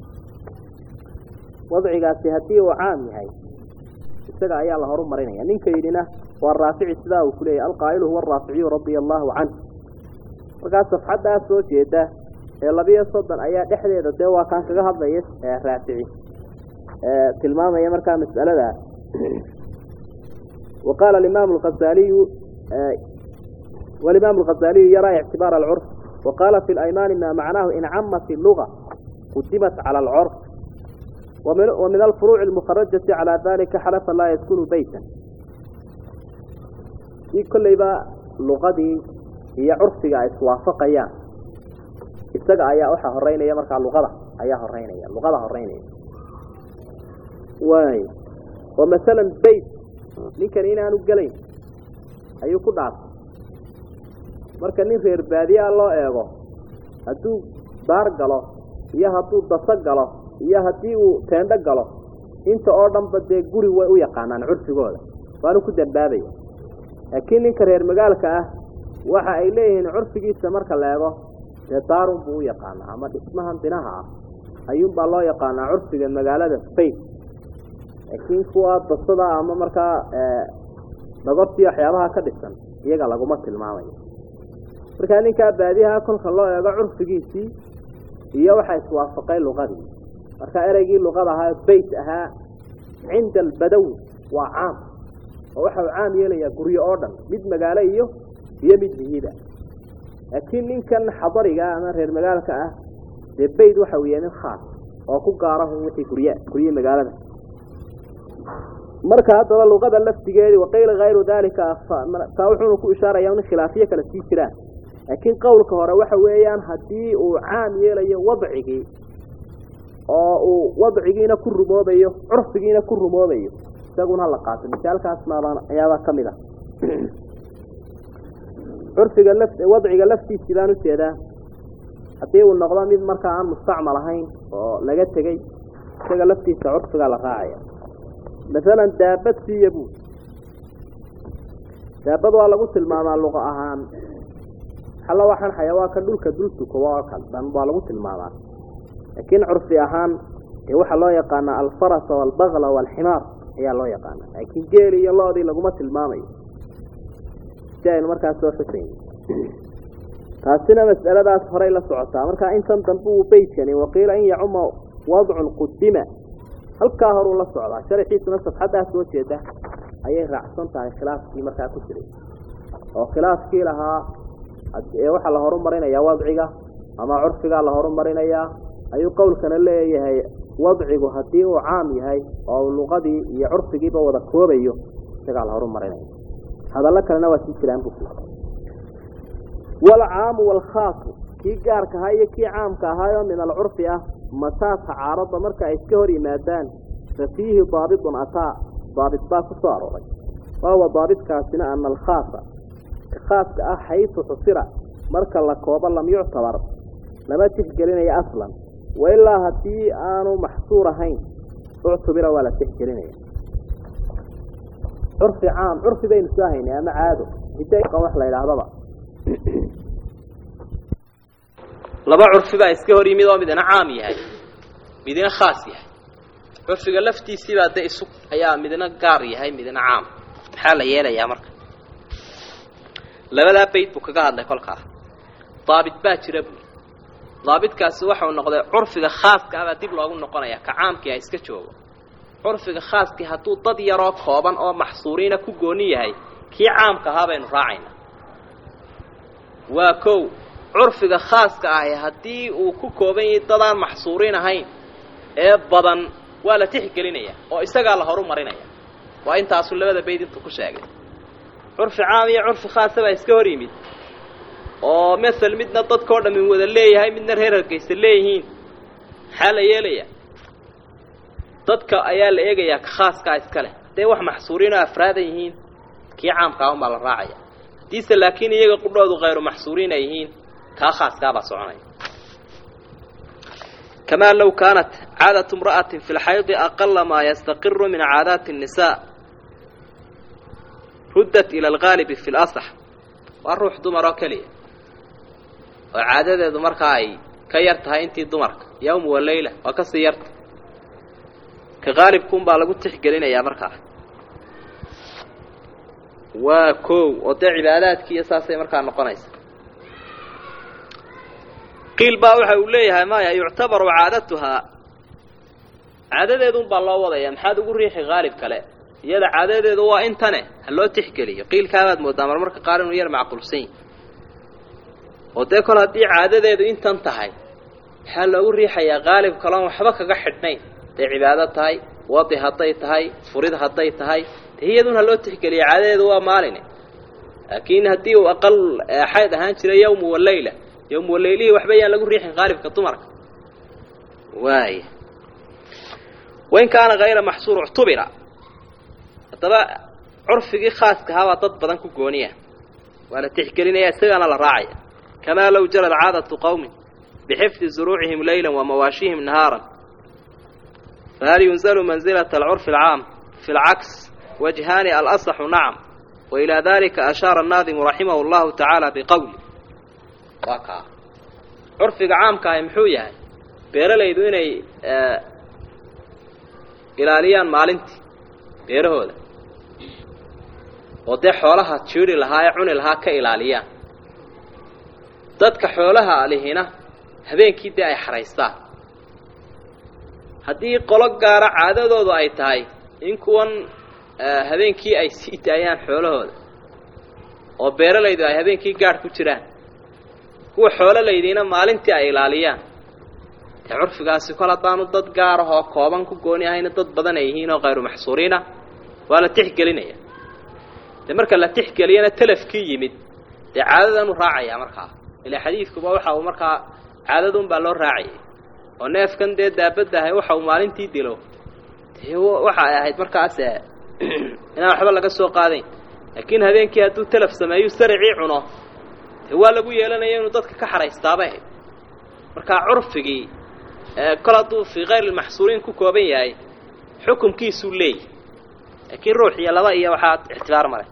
A: wadcigaasi haddii uu caam yahay isaga ayaa la horu marinaya ninka yidhina waa raafici sidaa uu kuleeyahy alqaa'ilu huwa araaficiyu radia allaahu canh markaas safxaddaa soo jeeda ee labiyo soddon ayaa dhexdeeda dee waa kaan kaga hadlaya raafici tilmaamaya markaa mas'alada wa qaala alimaam alkhasaaliyu walimaam alkhasaaliyu yaraa ictibaar alcurf wa qaala fi alaymaani ma macnaahu in camat illuga qudimat cala alcurf ومن الفروع المخرجة على ذلك حلف لا يسكن بيتا في كل با لغدي هي عرفك اسوافقيان isaga ayaa waxa horeynaya marka luqada ayaa horeynaya luqada horeynaya way oo midalan bayt ninkan inaanu galayn ayuu ku dhaafay marka nin reer baadiya loo eego hadduu baar galo iyo hadduu daso galo iyo haddii uu teendho galo inta oo dhanba dee guri way u yaqaanaan curfigooda waanu ku dambaabaya laakiin ninka reer magaalka ah waxa ay leeyihiin curfigiisa marka la eego dee daarun buu u yaqaanaa ama dhismahan binaha ah ayuunbaa loo yaqaanaa curfiga magaalada spain laakiin kuwa dasada ama markaa dhagortii waxyaabaha ka dhisan iyaga laguma tilmaamayo markaa ninkaa baadiyaha kolka loo eego curfigiisii iyo waxaa iswaafaqay luqadii marka ereygii luqada ahaa bayt ahaa cinda albadawi waa caam oo waxa uu caam yeelayaa guryo oo dhan mid magaalo iyo iyo mid mihiba laakiin ninkan xadariga ama reer magaalka ah dee bayd waxa uu yahay nin khaas oo ku gaarahu wixii gurya gurye magaalada marka haddaba luqada laftigeedii waqayla hayru dalika taa wuxuuna ku ishaaraya in khilaafiyo kale sii jiraan laakiin qowlka hore waxa weeyaan haddii uu caam yeelayo wadcigii oo uu wadcigiina ku rumoobayo curfigiina ku rumoobayo isaguna la qaato misaalkaas maabaan ayaabaa ka mid ah curfiga laf wadciga laftiisii baan ujeedaa haddii uu noqdo mid markaa aan mustacmal ahayn oo laga tegey isaga laftiisa curfigaa la raacaya masalan daabad siiya buu daabad waa lagu tilmaamaa luqa ahaan alla waxaan xayawaanka dhulka dul tukoba oo kale dan waa lagu tilmaamaa laakiin curfi ahaan dee waxaa loo yaqaanaa alfarasa waalbakla waalximaar ayaa loo yaqaanaa laakiin geeli iyo lo-dii laguma tilmaamayo si aynu markaas soo xusayn taasina mas'aladaas horay la socotaa marka intan dambe uu beytkani waqiila in yacuma wadcun qudima halkaa horuu la socdaa sharaxiisuna safxaddaa soo jeeda ayay raacsan tahay khilaafkii markaa ku jiray oo khilaafkii lahaa ee waxaa la horumarinayaa wadciga ama curfigaa la horumarinayaa ayuu qowlkana leeyahay wadcigu haddii uu caam yahay oo uu luqadii iyo curfigiiba wada koobayo isagaa la horumarinaya hadallo kalena waa sii jiraan bu walcaamu waalkhaasu kii gaarka ahaa iyo kii caamka ahaayoo min alcurfi ah mataa tacaarada marka ay iska hor yimaadaan fa fiihi daabitun ataa daabit baa ku soo arooray wahuwa daabitkaasina ana alkhaasa khaaska ah xaysu xusira marka la koobo lam yuctabar lama tixgelinayo aslan wailaa haddii aanu maxsuur ahayn uctubira waa la tixgelinaya curfi caam curfi baynu soo haynay ama caado hidaqan wax la yidhaahdaba
B: laba curfi baa iska hor yimid oo midna caam yahay midna khaas yahay curfiga laftiisiibaa de isu ayaa midna gaar yahay midna caam maxaa la yeelayaa marka labadaa bayd buu kaga hadlay kolkaa daabit baa jira buuri daabitkaasi waxau noqday curfiga khaaska abaa dib loogu noqonaya ka caamkii ha iska joogo
A: curfiga khaaskii hadduu dad yaroo kooban oo maxsuuriina ku gooni yahay kii caamka ahaa baynu raacaynaa waa kow curfiga khaaska ahi haddii uu ku kooban yahay dadaan maxsuuriin ahayn ee badan waa la tixgelinaya oo isagaa la horu marinaya waa intaasu labada bayd intuu ku sheegay curfi caam iyo curfi khaasa baa iska hor yimid oo masel midna dadkao dhammi wada leeyahay midna reer hargeysa leeyihiin maxaa la yeelaya dadka ayaa la eegayaa ka khaaskaa iska leh hadday wax maxsuuriin oo afraadan yihiin kii caamkaa unbaa la raacaya haddiise laakiin iyaga qudhoodu khayru maxsuuriin ay yihiin kaa khaaskaabaa soconaya kamaa low kaanat caadatu imra'atin fi lxaydi aqala maa yastaqiru min caadaati الnisaa ruddat ila algaalibi fi lasax waa ruux dumar oo keliya oo caadadeedu markaa ay ka yar tahay intii dumarka yawm wa leyla waa kasii yarta ka qaalibkuunbaa lagu tixgelinayaa markaa waa kow oo dee cibaadaadkiiyo saasay markaa noqonaysa qiil baa waxa uu leeyahay maya yuctabaru caadatuhaa caadadeedun baa loo wadaya maxaad ugu riixi qaalib kale iyada caadadeedu waa intane ha loo tixgeliyo qiilkaabaad moodaa marmarka qaar inuu yar macquulsan yahi oo dee kol haddii caadadeedu intan tahay maxaa loogu riixayaa qaalib kaloon waxba kaga xidhnayn hadday cibaado tahay wadi hadday tahay furid hadday tahay dee iyadun ha loo tixgeliyo caadadeedu waa maaline laakiin haddii uu aqal xayd ahaan jiray yawmu waleyla yawmu waleylihii waxba yaan lagu riixin qaalibka dumarka waaya wain kaana hayra maxsuur uctubira haddaba curfigii khaaska ahaabaa dad badan ku gooniya waa la tixgelinaya isagaana la raacaya kamaa low jarad caadatu qowmin bixifdi zuruucihim leyla wa mawaashihim nahaaran fahal yunzalu manzilata alcurfi alcaam fi lcaks wajhaani alasaxu nacam wa ilaa dalika ashaara annaadimu raximahu llahu tacaala biqowli waa kaa curfiga caamka ahi muxuu yahay beeralaydu inay ilaaliyaan maalintii beerahooda oo dee xoolaha jiiri lahaa ee cuni lahaa ka ilaaliyaan dadka xoolaha lihina habeenkii dee ay xaraystaan haddii qolo gaara caadadoodu ay tahay in kuwan habeenkii ay sii daayaan xoolahooda oo beeralaydu ay habeenkii gaadh ku jiraan kuwa xoololaydiina maalintii ay ilaaliyaan dee curfigaasi kol haddaanu dad gaarahoo kooban ku gooni ahayna dad badan ay yihiin oo khayru maxsuuriina waa la tixgelinaya dee marka la tixgeliyana telafkii yimid dee caadadanu raacayaa markaa ilaa xadiidkuba waxa uu markaa caadadun baa loo raacayay oo neefkan dee daabaddahay waxa uu maalintii dilo dee waxa ay ahayd markaas inaan waxba laga soo qaadayn laakiin habeenkii hadduu telaf sameeyu saricii cuno dee waa lagu yeelanaya inuu dadka ka xaraystaabay ahayd markaa curfigii kol hadduu fii kayr lmaxsuuriin ku kooban yahay xukumkiisuu leeyahy laakiin ruux iyo laba iyo waxaa ictibaar male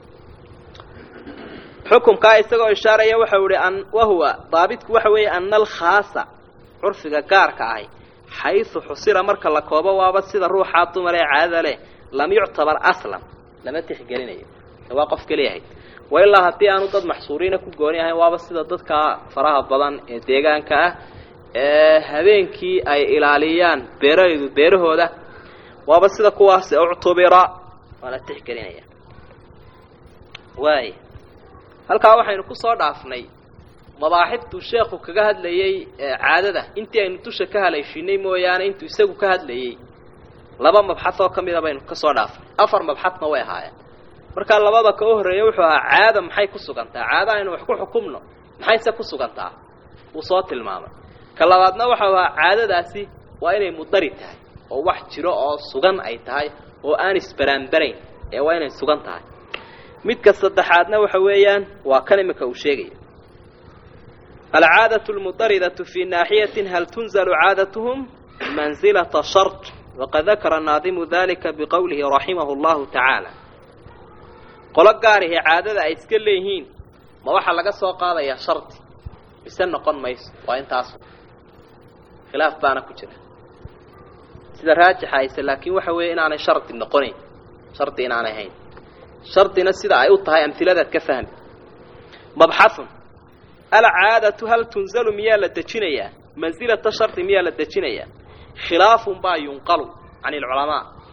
A: xukumkaa isagoo ishaaraya waxau ihi an wahuwa daabitku waxa weeye ana alkhaasa curfiga gaarka ahi xaysu xusira marka la koobo waaba sida ruuxaa dumar ee caadada leh lam yuctabar aslan lama tixgelinayo waa qof keliyahay wa ilaa haddii aanu dad maxsuuriina ku gooni ahayn waaba sida dadka faraha badan ee deegaanka ah ee habeenkii ay ilaaliyaan beerahaydu beerahooda waaba sida kuwaas uctubira waa la tixgelinaya waay halkaa waxaynu ku soo dhaafnay mabaaxibtuu sheekhu kaga hadlayey caadada intii aynu dusha ka haleeshinay mooyaane intuu isagu ka hadlayey laba mabxad oo ka mida baynu ka soo dhaafnay afar mabxadna way ahaayeen markaa labada ka u horreeya wuxuu ahaa caada maxay ku sugantaa caada aynu wax ku xukumno maxayse ku sugantaa wuu soo tilmaamay ka labaadna waxau ahaa caadadaasi waa inay mudari tahay oo wax jiro oo sugan ay tahay oo aan isbaraanbarayn ee waa inay sugan tahay midka saddexaadna waxa weeyaan waa kan imika uu sheegaya alcaadaة اlmudaridatu fii naaxiyatin hal tunzalu caadatuhum manzilata shart waqad dakara naadimu dalika biqowlihi raximahu اllahu tacaala qolo gaarihi caadada ay iska leeyihiin ma waxaa laga soo qaadayaa shardi mise noqon mayso waa intaas khilaaf baana ku jira sida raajixa ayse laakiin waxa weeye inaanay shardi noqonayn shardi inaanay hayn shardina sida ay u tahay amhiladaad ka fahmi mabxaun alcaadatu hal tunzalu miyaa la dejinayaa mansilata shardi miyaa la dejinayaa khilaafun baa yunqalu can ilculamaa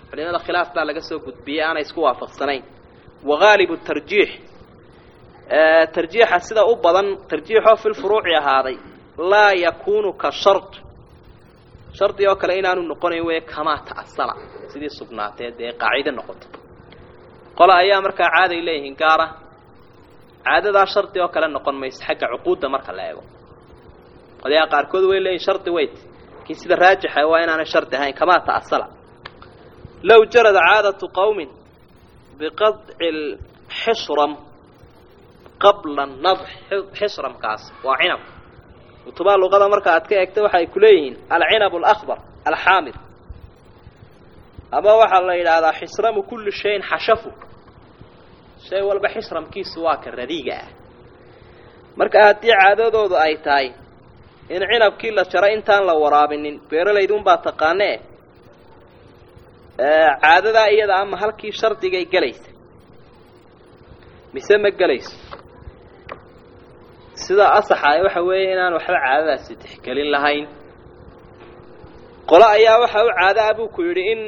A: culimada khilaaf baa laga soo gudbiyey aanay isku waafaqsanayn wagaalibu tarjiix tarjiixa sida u badan tarjiixoo fil furuuci ahaaday laa yakuunu ka shard shardi oo kale inaanu noqonayn wey kamaa ta'asala sidii sugnaatee dee qaacide noqoto qola ayaa markaa caaday leeyihiin gaara caadadaa shardi oo kale noqon mayso xagga cuquudda marka la eego qolyaha qaarkood way leeyihin shardi weyt laakiin sida raajixa waa inaanay shardi ahayn kamaa ta'asala low jarada caadatu qowmin biqadci lxishram qabla nadx xishramkaas waa cinab kutubaa luqada marka aad ka eegta waxa ay ku leeyihiin alcinab alakbar alxaamid ama waxaa la yidhaahdaa xisramu kulli shayin xashafu shay walba xisramkiisu waa ka radiiga ah marka haddii caadadoodu ay tahay in cinabkii la jaro intaan la waraabinin beeralaydunbaa taqaanee caadadaa iyada ama halkii shardigay gelaysa mise ma gelayso sida asaxa waxa weeye inaan waxba caadadaasi tixgelin lahayn qolo ayaa waxa u caado ah buu ku yidhi in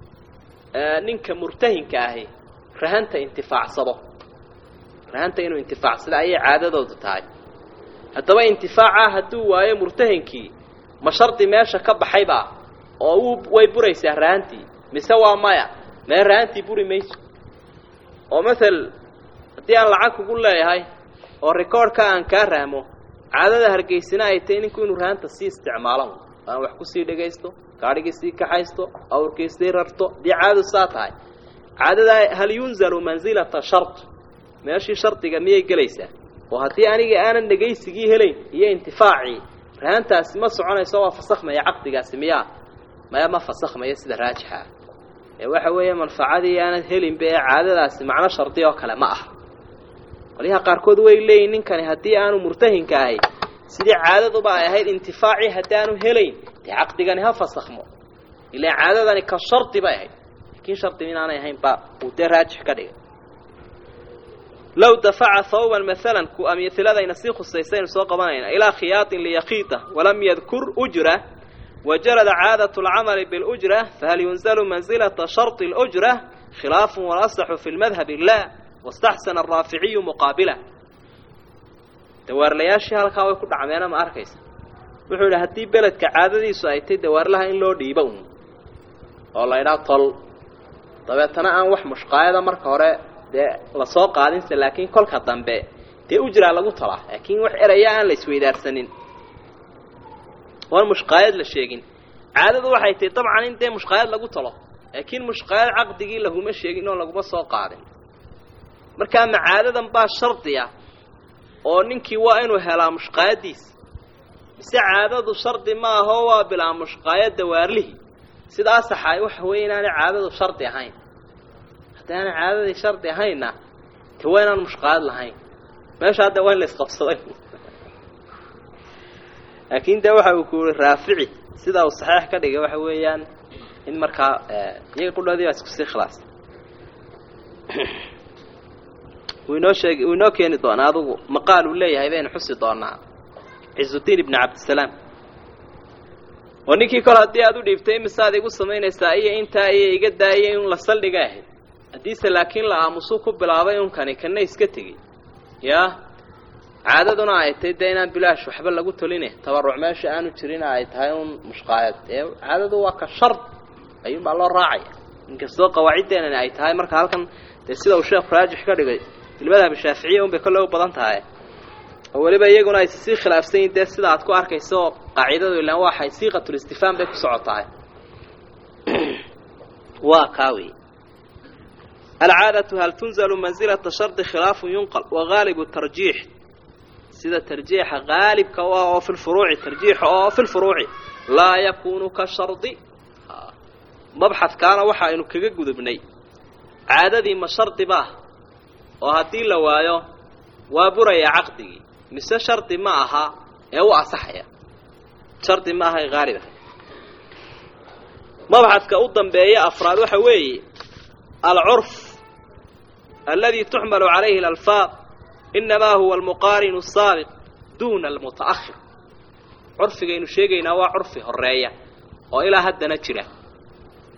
A: ninka murtahinka ahi rahanta intifaacsado rahanta inuu intifaacsado ayay caadadoodu tahay haddaba intifaaca hadduu waayo murtahinkii ma shardi meesha ka baxaybaa oo uu way buraysaa rahantii mise waa maya mee rahantii buri mayso oo mael haddii aan lacag kugu leeyahay oo recordka aan kaa rahmo caadada hargeysina ay tahay ninku inuu rahanta sii isticmaalo aan wax kusii dhagaysto gaadhigii sii kaxaysto awrkii sii rarto haddii caadadu saa tahay caadadaa hal yunzalu mansilata shard meeshii shardiga miyay gelaysaa oo haddii aniga aanan dhegaysigii helayn iyo intifaacii rahantaasi ma soconayso waa fasakhmaya caqdigaasi miyaa maya ma fasakhmaya sida raajixa ah ee waxa weeye manfacadii aanad helinba ee caadadaasi macno shardi oo kale ma aha qolyaha qaarkood way leeyihin ninkani haddii aanu murtahinka ahay sidii caadaduba ay ahayd intifaacii haddaanu helayn dee caqdigani ha fasakhmo ilaan caadadani ka shardi bay ahayd laakiin shardi inaanay ahayn ba uu dee raajix ka dhigay low dafaca hawban maalan ku amhiladayna sii khusaysaynu soo qabanayna ilaa khiyaaطin liyakiita walam yadkur ujra wajarada caadaة اlcamali biاlأjra fahal yunzalu manzilaةa sharط اlأjra khilaafu walasaxu fi lmadhabi la waاstaxsana araaficiyu muqaabila dawaarlayaashii halkaa way ku dhacmeena ma arkaysa wuxuu yidhi haddii beledka caadadiisu ay tay dawaarlaha in loo dhiibo un oo la ydhaa tol dabeetana aan wax mushqaayada marka hore dee lasoo qaadinse laakiin kolka dambe dee ujraa lagu talaa laakiin wax eraya aan la isweydaarsanin oan mushqaayad la sheegin caadadu waxay tahay dabcan in dee mushqaayad lagu talo laakiin mushqaayad caqdigii laguma sheegin oo laguma soo qaadin markaa macaadadan baa shardi ah oo ninkii waa inuu helaa mushqaayadiisa mise caadadu shardi ma aho waa bilaa mushqaayad dawaarlihii sida asaxa waxa weeye inaanay caadadu shardi ahayn haddaanay caadadii shardi ahaynna te waa inaan mushqaayad lahayn meesha hadda waa in la isqabsaday laakiin de waxa uu ku yihi raafici sida uu saxiix ka dhigay waxa weeyaan in markaa iyaga qudhoodii baa isku sii khilaas wuu inoo sheeg wuu inoo keeni doonaa adugu maqaal uu leeyahay baynu xusi doonaa cizudiin ibni cabdisalaam oo ninkii kol haddii aad u dhiibtay imisaad igu samaynaysaa iyo intaa iyo iga daayay in la saldhiga ahayd haddiise laakiin la aamusuu ku bilaabay unkani kana iska tegey yaa caadaduna ay tahay dee inaan bilaash waxba lagu toline tabaruc meesha aanu jirin ay tahay un mushqaayad ee caadadu waa ka shard ayuunbaa loo raacaya inkastoo qawaaciddeenani ay tahay marka halkan dee sida uu sheekhu raajix ka dhigay ilmadhab shaaficiya un bay kolle u badan tahay oo weliba iyaguna ay sii khilaafsan yihin dee sida aad ku arkayso qaacidadu ilaan waxay siiqatulistifaam bay ku socotahay waa kaa wey alcaadatu hal tunzalu mansilata shardi khilaafu yunqal wagaalibu tarjiix sida tarjiixa gaalibka u ah oo fi lfuruuci tarjiixa oo fi lfuruuci laa yakunu ka shardi mabxadkaana waxa aynu kaga gudubnay caadadii ma shardi baah oo haddii la waayo waa buraya caqdigii mise shardi ma aha ee u asaxaya shardi ma aha ee haalib ah mabxadka u dambeeya afraad waxa weeye alcurf aladi tuxmalu calayhi alalfaaq inamaa huwa almuqaarinu asaabiq duuna almuta'ahir curfigaynu sheegaynaa waa curfi horeeya oo ilaa haddana jira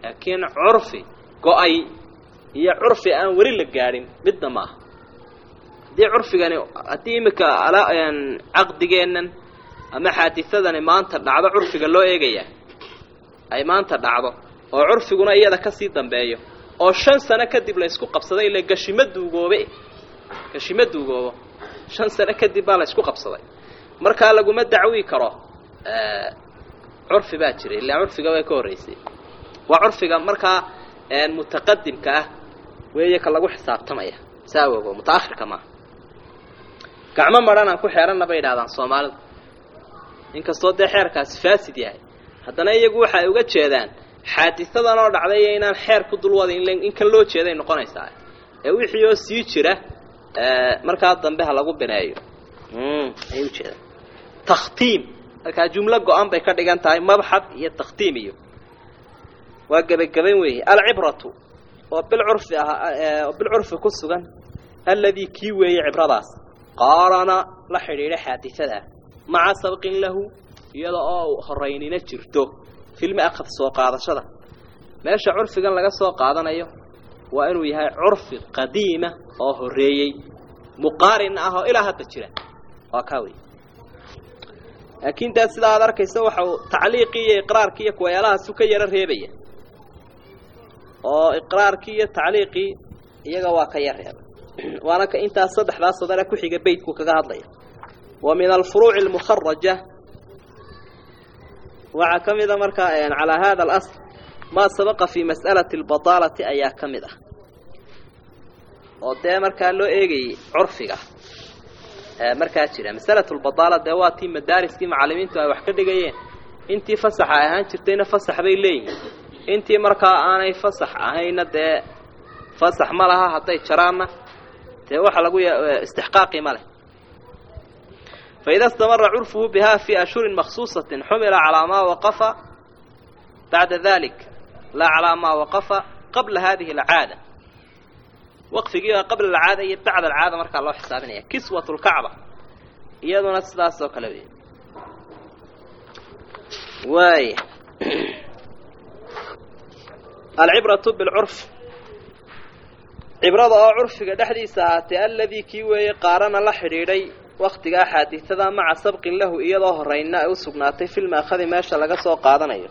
A: laakiin curfi go-ay iyo curfi aan weli la gaadhin midna ma aha haddii curfigani haddii iminka caqdigeennan ama xaadisadani maanta dhacdo curfiga loo eegayaa ay maanta dhacdo oo curfiguna iyada kasii dambeeyo oo shan sano kadib la ysku qabsaday ile gashimo duugoobe gashimo duugoobo shan sano kadib baa la ysku qabsaday markaa laguma dacwi karo curfi baa jira ilaa curfiga way ka horreysay waa curfiga markaa mutaqadimka ah weeye ka lagu xisaabtamaya saa ogo mutaakhirka maaha gacmo maran aan ku xeeranna bay yidhahdaan soomaalidu inkastoo dee xeerkaasi faasid yahay haddana iyagu waxa ay uga jeedaan xaadisadan oo dhacday iyo inaan xeer ku dulwadin in kan loo jeeday noqonaysaa ee wixii oo sii jira markaa dambe ha lagu bineeyo ayay ujeedaan takhtiim markaa jumlo go-an bay ka dhigan tahay mabxad iyo takhtiim iyo waa gebagaban weeye alcibratu oo bilcurfi ah oo bilcurfi ku sugan alladii kii weeye cibradaas qaarana la xidhiidha xaadisadaa maca sabqin lahu iyada oo horeynina jirto filmi akhad soo qaadashada meesha curfigan laga soo qaadanayo waa inuu yahay curfi qadiima oo horreeyey muqaarin ah oo ilaa hadda jira waa kaa wey laakiin daa sidaa aad arkaysa waxa uu tacliiqii iyo iqraarkii iyo kuwayaalahaas u ka yaro reebaya oo iqraarkii iyo tacliiqii iyaga waa ka yar reeba waana ka intaas saddexdaas sadare ku xiga beytku kaga hadlaya wa min alfuruuci almukharaja waxaa ka mida markaa calaa hada alasl maa sabaqa fii mas'alati albadaalati ayaa ka mid ah oo dee markaa loo eegayay curfiga markaa jira masalatu lbadaala dee waa tii madaariskii macallimiintu ay wax ka dhigayeen intii fasaxa ay ahaan jirtayna fasax bay leeyihiin intii markaa aanay fasax ahayna dee fasax ma laha hadday jaraanna dee waxa lagu istixqaaqi ma leh faida istamara curfuhu biha fii ashhurin maksuusatin xumila calaa maa waqafa bacda dalik laa calaa maa waqafa qabla hadihi alcaada waqfigiiba qabla alcaada iyo bacda alcaada markaa loo xisaabinaya kiswat lkacba iyaduna sidaas oo kale wey waaya alcibratu bilcurf cibrada oo curfiga dhexdiisa ahaatee aladii kii weeye qaarana la xidhiidhay waktigaa xaadisada maca sabqin lahu iyadoo horeyna ay u sugnaatay filmaakhadi meesha laga soo qaadanayo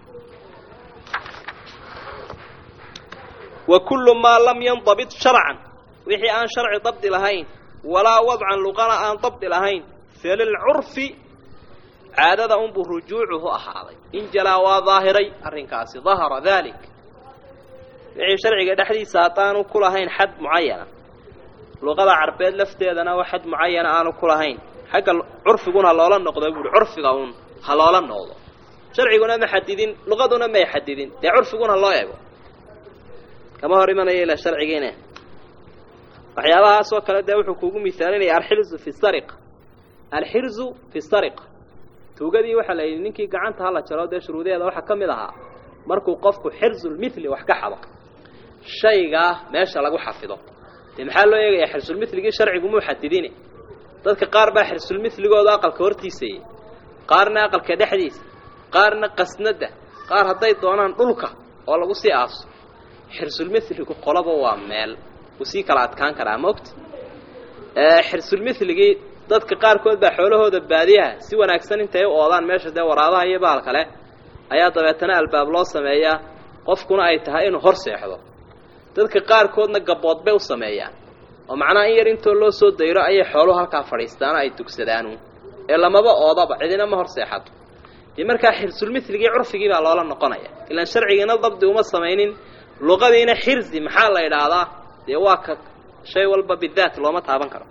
A: wa kullu maa lam yandabit sharcan wixii aan sharci dabdi lahayn walaa wadcan luqana aan dabdi lahayn falilcurfi caadada unbuu rujuucuhu ahaaday in jalaa waa daahiray arrinkaasi dahara dalik wixii sharciga dhexdiisa haddaanu ku lahayn xad mucayana luqada carbeed lafteedana wax xad mucayana aanu ku lahayn xagga curfiguna loola noqdo buuhi curfiga uun ha loola noqdo sharciguna ma xadidin luqaduna may xadidin dee curfiguna loo ego kama hor imanaya ilaa sharcigiine waxyaabahaas oo kale dee wuxuu kuugu misaalinaya alxirzu fi sariqa alxirzu fi sariqa tuugadii waxaa la yidhi ninkii gacanta hala jaro dee shuruudaheeda waxaa ka mid ahaa markuu qofku xirzulmithli wax ka xado shaygaa meesha lagu xafido dee maxaa loo eegayaa xirsulmithligii sharcigu muu xadidine dadka qaar baa xirsulmithligooda aqalka hortiisayey qaarna aqalka dhexdiisa qaarna qasnada qaar hadday doonaan dhulka oo lagu sii aaso xirsulmithligu qolaba waa meel uu sii kala adkaan karaa maogta xirsulmithligii dadka qaarkood baa xoolahooda baadiyaha si wanaagsan intay u oodaan meesha dee waraabaha iyo bahal kale ayaa dabeetana albaab loo sameeyaa qofkuna ay tahay inuu hor seexdo dadka qaarkoodna gabood bay u sameeyaan oo macnaha in yar intoo loo soo dayro ayay xooluhu halkaa fadhiistaan ay dugsadaanu ee lamaba oodaba cidina ma hor seexato dee markaa xirsulmithligii curfigii baa loola noqonaya ilaan sharcigiina dabdi uma samaynin luqadiina xirzi maxaa la idhaahdaa dee waa ka shay walba bidaat looma taaban karo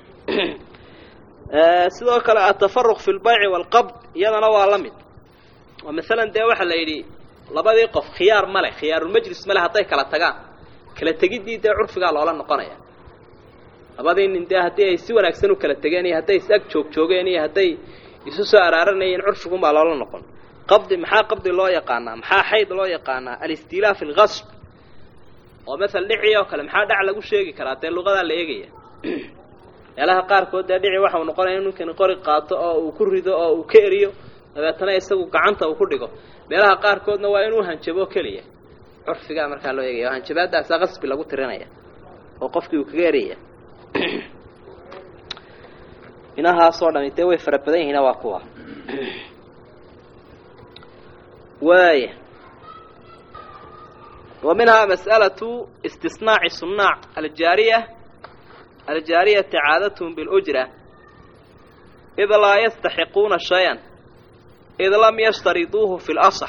A: sidoo kale atafaruq fi lbayci waalqabd iyadana waa la mid oo masalan dee waxaa la yidhi labadii qof khiyaar ma leh khiyaarulmajlis ma leh hadday kala tagaan kala tegiddii dee curfigaa loola noqonaya labadii nin dee haddii ay si wanaagsan u kala tegeen iyo hadday is ag joog joogeen iyo hadday isu soo araaranayeen curfigunbaa loola noqon qabdi maxaa qabdi loo yaqaanaa maxaa xayd loo yaqaanaa alistiilaa fi lgasb oo masala dhici oo kale maxaa dhac lagu sheegi karaa dee luqadaa la eegaya meelaha qaarkood dee dhici waxau noqonaya in ninkani qori qaato oo uu ku rido oo uu ka eriyo dabeetana isagu gacanta uu ku dhigo meelaha qaarkoodna waa inuu hanjabo keliya curfigaa markaa loo eegaya hanjabaadaasaa qasbi lagu tirinaya oo qofkii uu kaga eraya inahaasoo dhami dee way fara badan yihiina waa kuwa waaya wa minhaa mas'alatu istisnaaci sunaac aljaariya aljaariyati caadathum bilujra id laa yastaxiquuna shay-an id lam yashtariduuhu fi lasax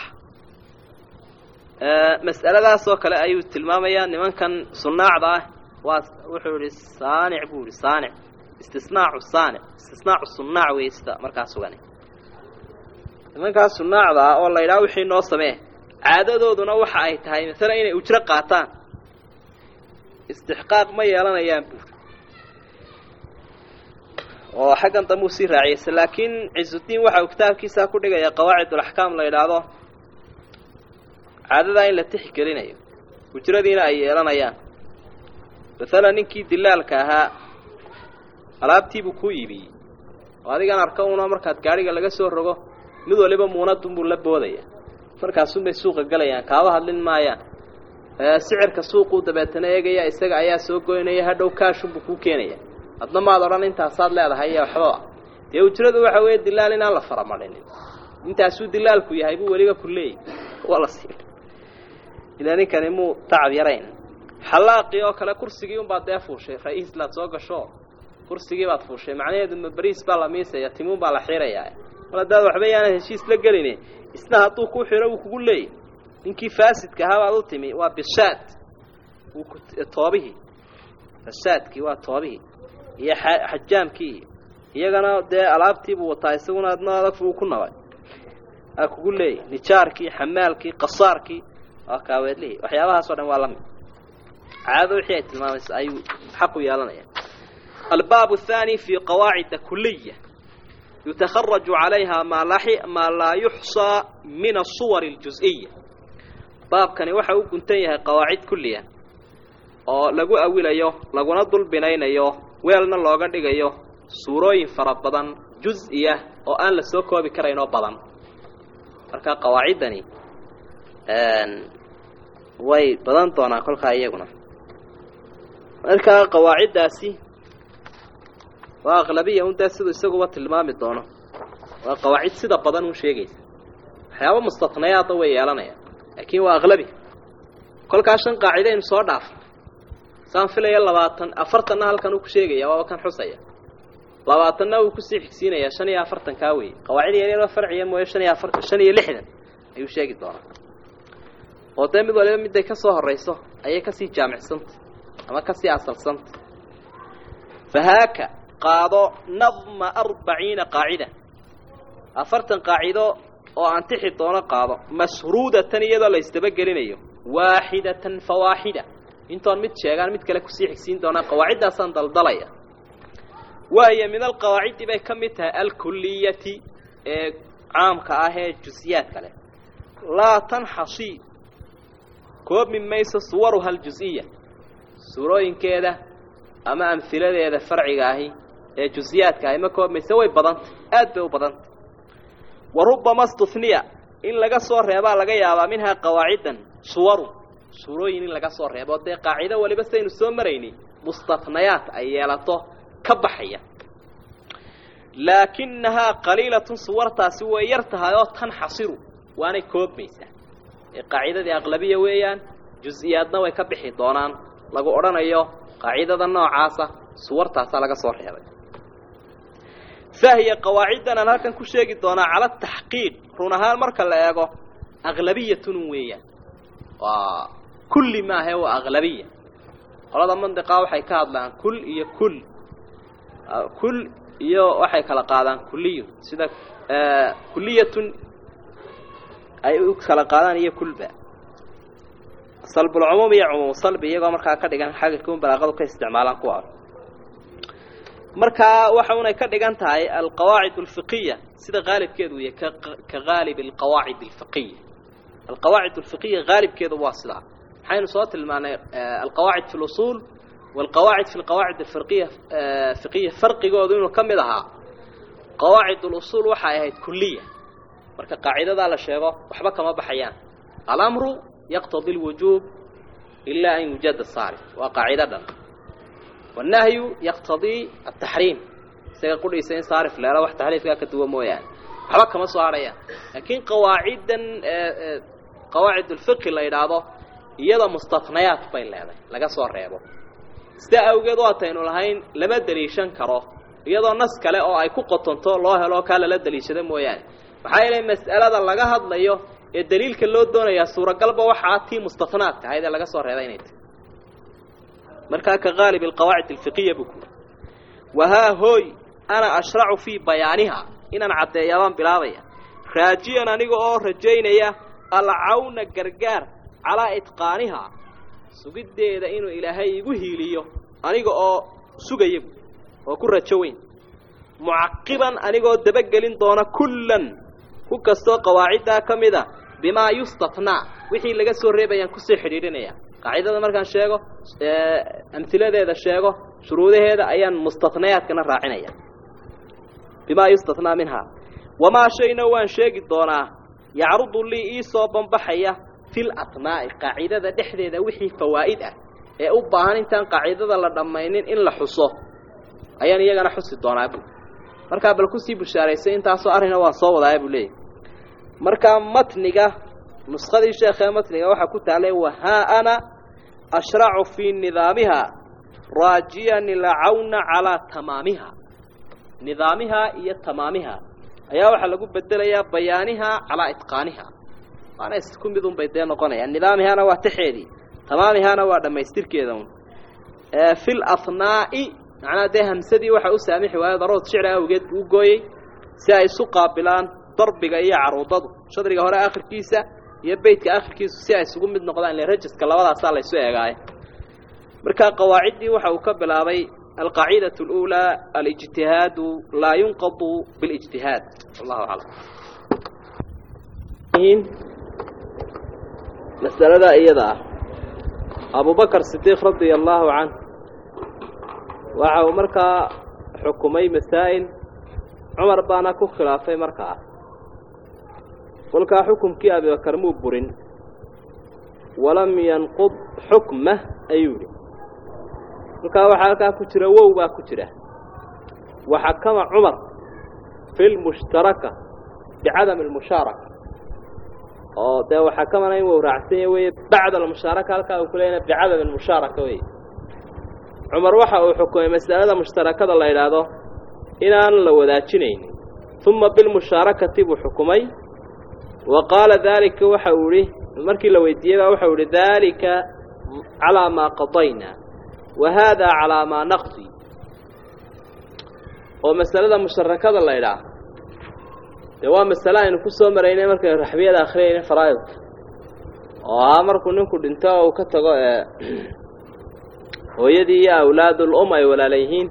A: mas'aladaasoo kale ayuu tilmaamayaa nimankan sunaacda ah waa wuxuu yihi saanic buu yihi saanic istisnaacu saanic istisnaacu sunaac wey sida markaa sugan nimankaas sunaacda ah oo la yidhaha wixii noo samee caadadooduna waxa ay tahay masalan inay ujro qaataan istixqaaq ma yeelanayaan buuri oo xaggan dambe uu sii raaciyayse laakiin cisudiin waxa uu kitaabkiisaa ku dhigaya qawaacidulaxkaam la yidhaahdo caadadaa in la tixgelinayo ujradiina ay yeelanayaan masalan ninkii dilaalka ahaa alaabtiibuu kuu iibiyey oo adigan arka una markaad gaadhiga laga soo rogo mid waliba muunadunbuu la boodaya markaasunbay suuqa gelayaan kaaba hadlin maayaan sicirka suuquu dabeetana eegaya isaga ayaa soo goynaya hadhow kaashunbuu kuu keenaya adna maad odhan intaasaad leedahay iyo waxbaba dee ujradu waxa weeye dilaal inaan la faramadhinin intaasuu dilaalku yahay buu weliba ku leeyay waa la siin ilaa ninkani muu tacab yarayn xallaaqii oo kale kursigii unbaad dee fuushay ra-iislaad soo gasho kursigii baad fuushay macnaheedu ma beriis baa la miisaya timuun baa la xiirayaa mar haddaad waxba yaanad heshiis la gelini isna hadduu ku xiro wuu kugu leeyay ninkii faasidka ahaa baad u timi waa bishaad toobihii fasaadkii waa toobihii iyo xajaamkii iyagana dee alaabtiibuu wataa isaguna adna adag uu ku nabay aa kugu leeyay nijaarkii xamaalkii qasaarkii waa kaaweedlihii waxyaabahaasoo dhan waa la mid caadada wixii ay tilmaamaysa ayuu xaqu yeelanaya albaab الثاني في قواعد كلية يتخرج عليها ما, ما لا يحصى من الصور الجزئية baabkani waxa u guntan yahay qawaacid kuliya oo lagu awilayo laguna dul binaynayo weelna looga dhigayo suurooyin fara badan juz-iya oo aan la soo koobi karayn oo badan marka qawaaciddani way badan doonaan kolkaa iyaguna markaa qawaaciddaasi waa aqlabiya un dee siduu isaguba tilmaami doono waa qawaacid sida badan un sheegaysa waxyaaba mustatnayaada way yeelanayaan laakiin waa aqlabi kolkaa shan qaacidaynu soo dhaafno saan filaya labaatan afartanna halkan uu ku sheegaya waaba kan xusaya labaatanna uu kusii xigsiinaya shan iyo afartan kaa weeye qawaacid yaryaroo farciya mooye shan iyo afar shan iyo lixdan ayuu sheegi doonaa oo dee mid waliba midday ka soo horrayso ayay kasii jaamicsanta ama kasii asalsanta fahaaka qaado nadma arbaciina qaacida afartan qaacido oo antixi doono qaado mashruudatan iyadoo la isdabagelinayo waaxidatan fa waaxida intoon mid sheegaan mid kale kusii xigsiin doonaa qawaaciddaasaan daldalaya waayo min alqawaacidi bay ka mid tahay alkuliyati ee caamka ah ee jusiyaadka leh laa tanxasi koobi mayso suwaruha aljusiya suurooyinkeeda ama amhiladeeda farciga ahi ee jusiyaadka ahi ma koobmayse way badantay aad bay u badantay wa rubbama stuniya in laga soo reebaa laga yaabaa minhaa qawaacidan suwarun suurooyin in laga soo reebo dee qaacido waliba saynu soo marayni mustatnayaat ay yeelato ka baxaya laakinahaa qaliilatun suwartaasi way yar tahay oo tanxasiru waanay koobmaysaa ee qaacidadii aqlabiya weeyaan jus-iyaadna way ka bixi doonaan lagu odhanayo qaacidada noocaasa suwartaasaa laga soo reebay fahiya qawaaciddan aan halkan ku sheegi doonaa cala ataxqiiq run ahaan marka la eego aqlabiyatun weeyaan waa kulli maahe waa aqlabiya qolada mandiqaa waxay ka hadlaan kul iyo kul kul iyo waxay kala qaadaan kuliyun sida kuliyatun ay u kala qaadaan iyo kulba salbulcumuum iyo cumuum salbi iyagoo markaa ka dhigan xagga kun balaaqadu ka isticmaalaan kuwa markaa waxa unay ka dhigan tahay alqawaacid alfiqiya sida qaalibkeedu yahay ka haalib alqawaacid alfiqiya alqawaacid alfiqiya haalibkeedu waa sidaa waxaynu soo tilmaanay alqawaacid fi lusuul walqawaacid fi lqawaacid alfiqiya fiqiya farqigoodu inuu ka mid ahaa qawaacid lusuul waxay ahayd kuliya marka qaacidadaa la sheego waxba kama baxayaan alamru yaqtadi lwujuub ilaa an yujada saarif waa qaacido dhan wannahyu yaqtadii ataxriim isaga qudhiisa in saarif leelo wax taxriifkaa ka duwa mooyaane waxba kama soo hadhayaan laakiin qawaaciddan qawaacid ulfiqi la yidhaahdo iyada mustatnayaat bay leedahay laga soo reebo sidaa awgeed waataynu lahayn lama deliishan karo iyadoo nas kale oo ay ku qotonto loo helo kaa lala deliishado mooyaane maxaa yeelay mas'alada laga hadlayo ee daliilka loo doonayaa suuragalba waxaa tii mustatnaadka ahayd ee laga soo reebay inay tahy markaa ka haalib alqawaacid alfiqiya buu kuuri wahaa hooy ana ashracu fii bayaaniha inaan caddeeyaabaan bilaabaya raajiyan aniga oo rajaynaya alcawna gargaar calaa itqaanihaa sugiddeeda inuu ilaahay igu hiiliyo aniga oo sugaya bu oo ku rajo weyn mucaqiban anigoo dabagelin doona kullan ku kastoo qawaaciddaa ka mid a bimaa yustatnaa wixii laga soo reebayaan kusii xidhiidhinaya qaacidada markaan sheego amhiladeeda sheego shuruudaheeda ayaan mustatnayaadkana raacinaya bimaa yustatnaa minhaa wamaa shayna waan sheegi doonaa yacrudu lii ii soo banbaxaya fil atnaa'i qaacidada dhexdeeda wixii fawaa'id ah ee u baahan intaan qaacidada la dhammaynin in la xuso ayaan iyagana xusi doonaa bu markaa bal kusii bushaaraysay intaasoo arrina waan soo wadaaya buu leeyahy markaa matniga nuskadii sheekhee matniga waxaa ku taalay wahaa ana ashracu fii nidaamiha raajiyan ilcawna calaa tamaamiha nidaamiha iyo tamaamiha ayaa waxaa lagu bedelayaa bayaaniha calaa itqaaniha waana isku mid un bay dee noqonayaan nidaamihana waa taxeedii tamaamihana waa dhammaystirkeeda un fi lathnaa'i macnaha dee hamsadii waxaa u saamixi waayo darood shicri awgeed buu gooyey si ay isu qaabilaan darbiga iyo caruudadu shadriga hore akhirkiisa iyo beytka akhirkiisu si ay isugu mid noqdaan ile rajaska labadaasaa laysu eegaaye markaa qawaaciddii waxa uu ka bilaabay alqaacidaة اlأulى alijtihaadu laa yunqadu biاlijtihaad wallahu aclam masalada iyada ah abubakr sidiiq radia allahu canh waxa uu markaa xukumay masaa'il cumar baana ku khilaafay markaa kolkaa xukumkii abibakar muu burin walam yanqud xukmah ayuu yihi kolkaa waxaa halkaa ku jira wow baa ku jira waxakama cumar fi lmushtaraka bicadami almushaaraka oo dee waxakamana in wow raacsanya weye bacda almushaaraka halkaa uu ku leeyana bicadami almushaaraka wey cumar waxa uu xukumay masalada mushtarakada la yidhaahdo inaan la wadaajinaynin uma bilmushaarakati buu xukumay wa qaala daalika waxa uu ihi markii la weydiiyey baa waxau ihi daalika calaa maa qadayna wa haadaa calaa maa naqdi oo masalada musharakada la ydhaah dee waa masale aynu ku soo maraynay markaynu raxbiyada akhriyayna faraa'idka oo ahaa markuu ninku dhinto oo uu ka tago ee hooyadii iyo awlaadul um ay walaala yihiin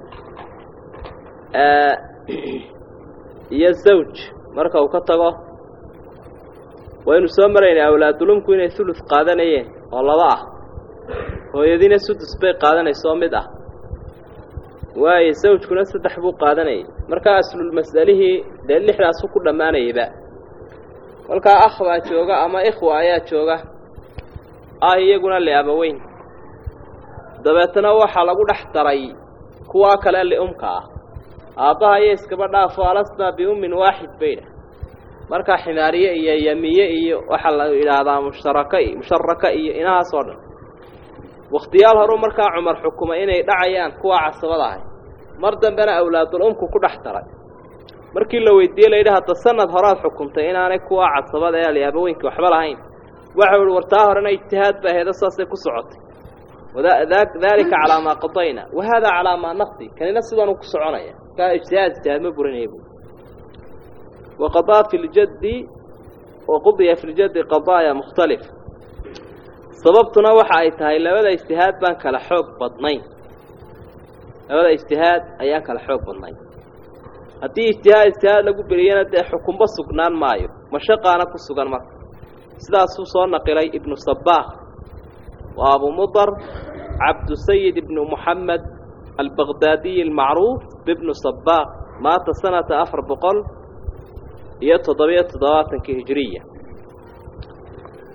A: iyo zawj marka uu ka tago waynu soo maraynay awlaadulumku inay hulud qaadanayeen oo laba ah hooyadiina sudus bay qaadanayso mid ah waayo zawjkuna saddex buu qaadanayay markaa aslulmas'alihii dee lixdaasu ku dhammaanayayba kolkaa akh baa jooga ama ikhwa ayaa jooga ah iyaguna liabaweyn dabeetana waxaa lagu dhex daray kuwaa kale liumka ah aabbaha iyo iskaba dhaafo alasnaa biummin waaxid baydha markaa ximaariye iyo yamiye iyo waxaa la yidhaahdaa mushtaraka musharaka iyo inahaas oo dhan wakhtiyaal horuu markaa cumar xukumay inay dhacayaan kuwaa casabada ahay mar dambena awlaadul umku ku dhex daray markii la weydiiyey layidhi hadda sanad horaad xukumtay inaanay kuwaa casabada ee aliyaabaweynki waxba lahayn waxau ihi war taa horena ijtihaad ba aheedo saasay ku socotay daalika calaa maa qadayna wa haadaa calaa maa naqdi kanina sidanuu ku soconaya kaa ijtihaad ijtihaad ma burinaya bu waqadaa fi ljaddi waqudiya fi ljaddi qadaaya mukhtalif sababtuna waxa ay tahay labada ijtihaad baan kala xoog badnayn labada ijtihaad ayaan kala xoog badnayn haddii ijtihaad ijtihaad lagu beriyana dee xukunba sugnaan maayo mashaqaana ku sugan marka sidaasuu soo naqilay ibnu sabaaq waa abu mudar cabdusayid ibnu muxamed albaqdaadiyi almacruuf bibnu sabaaq maata sanata afar boqol iyo toddobiyo toddobaatankii hijiriya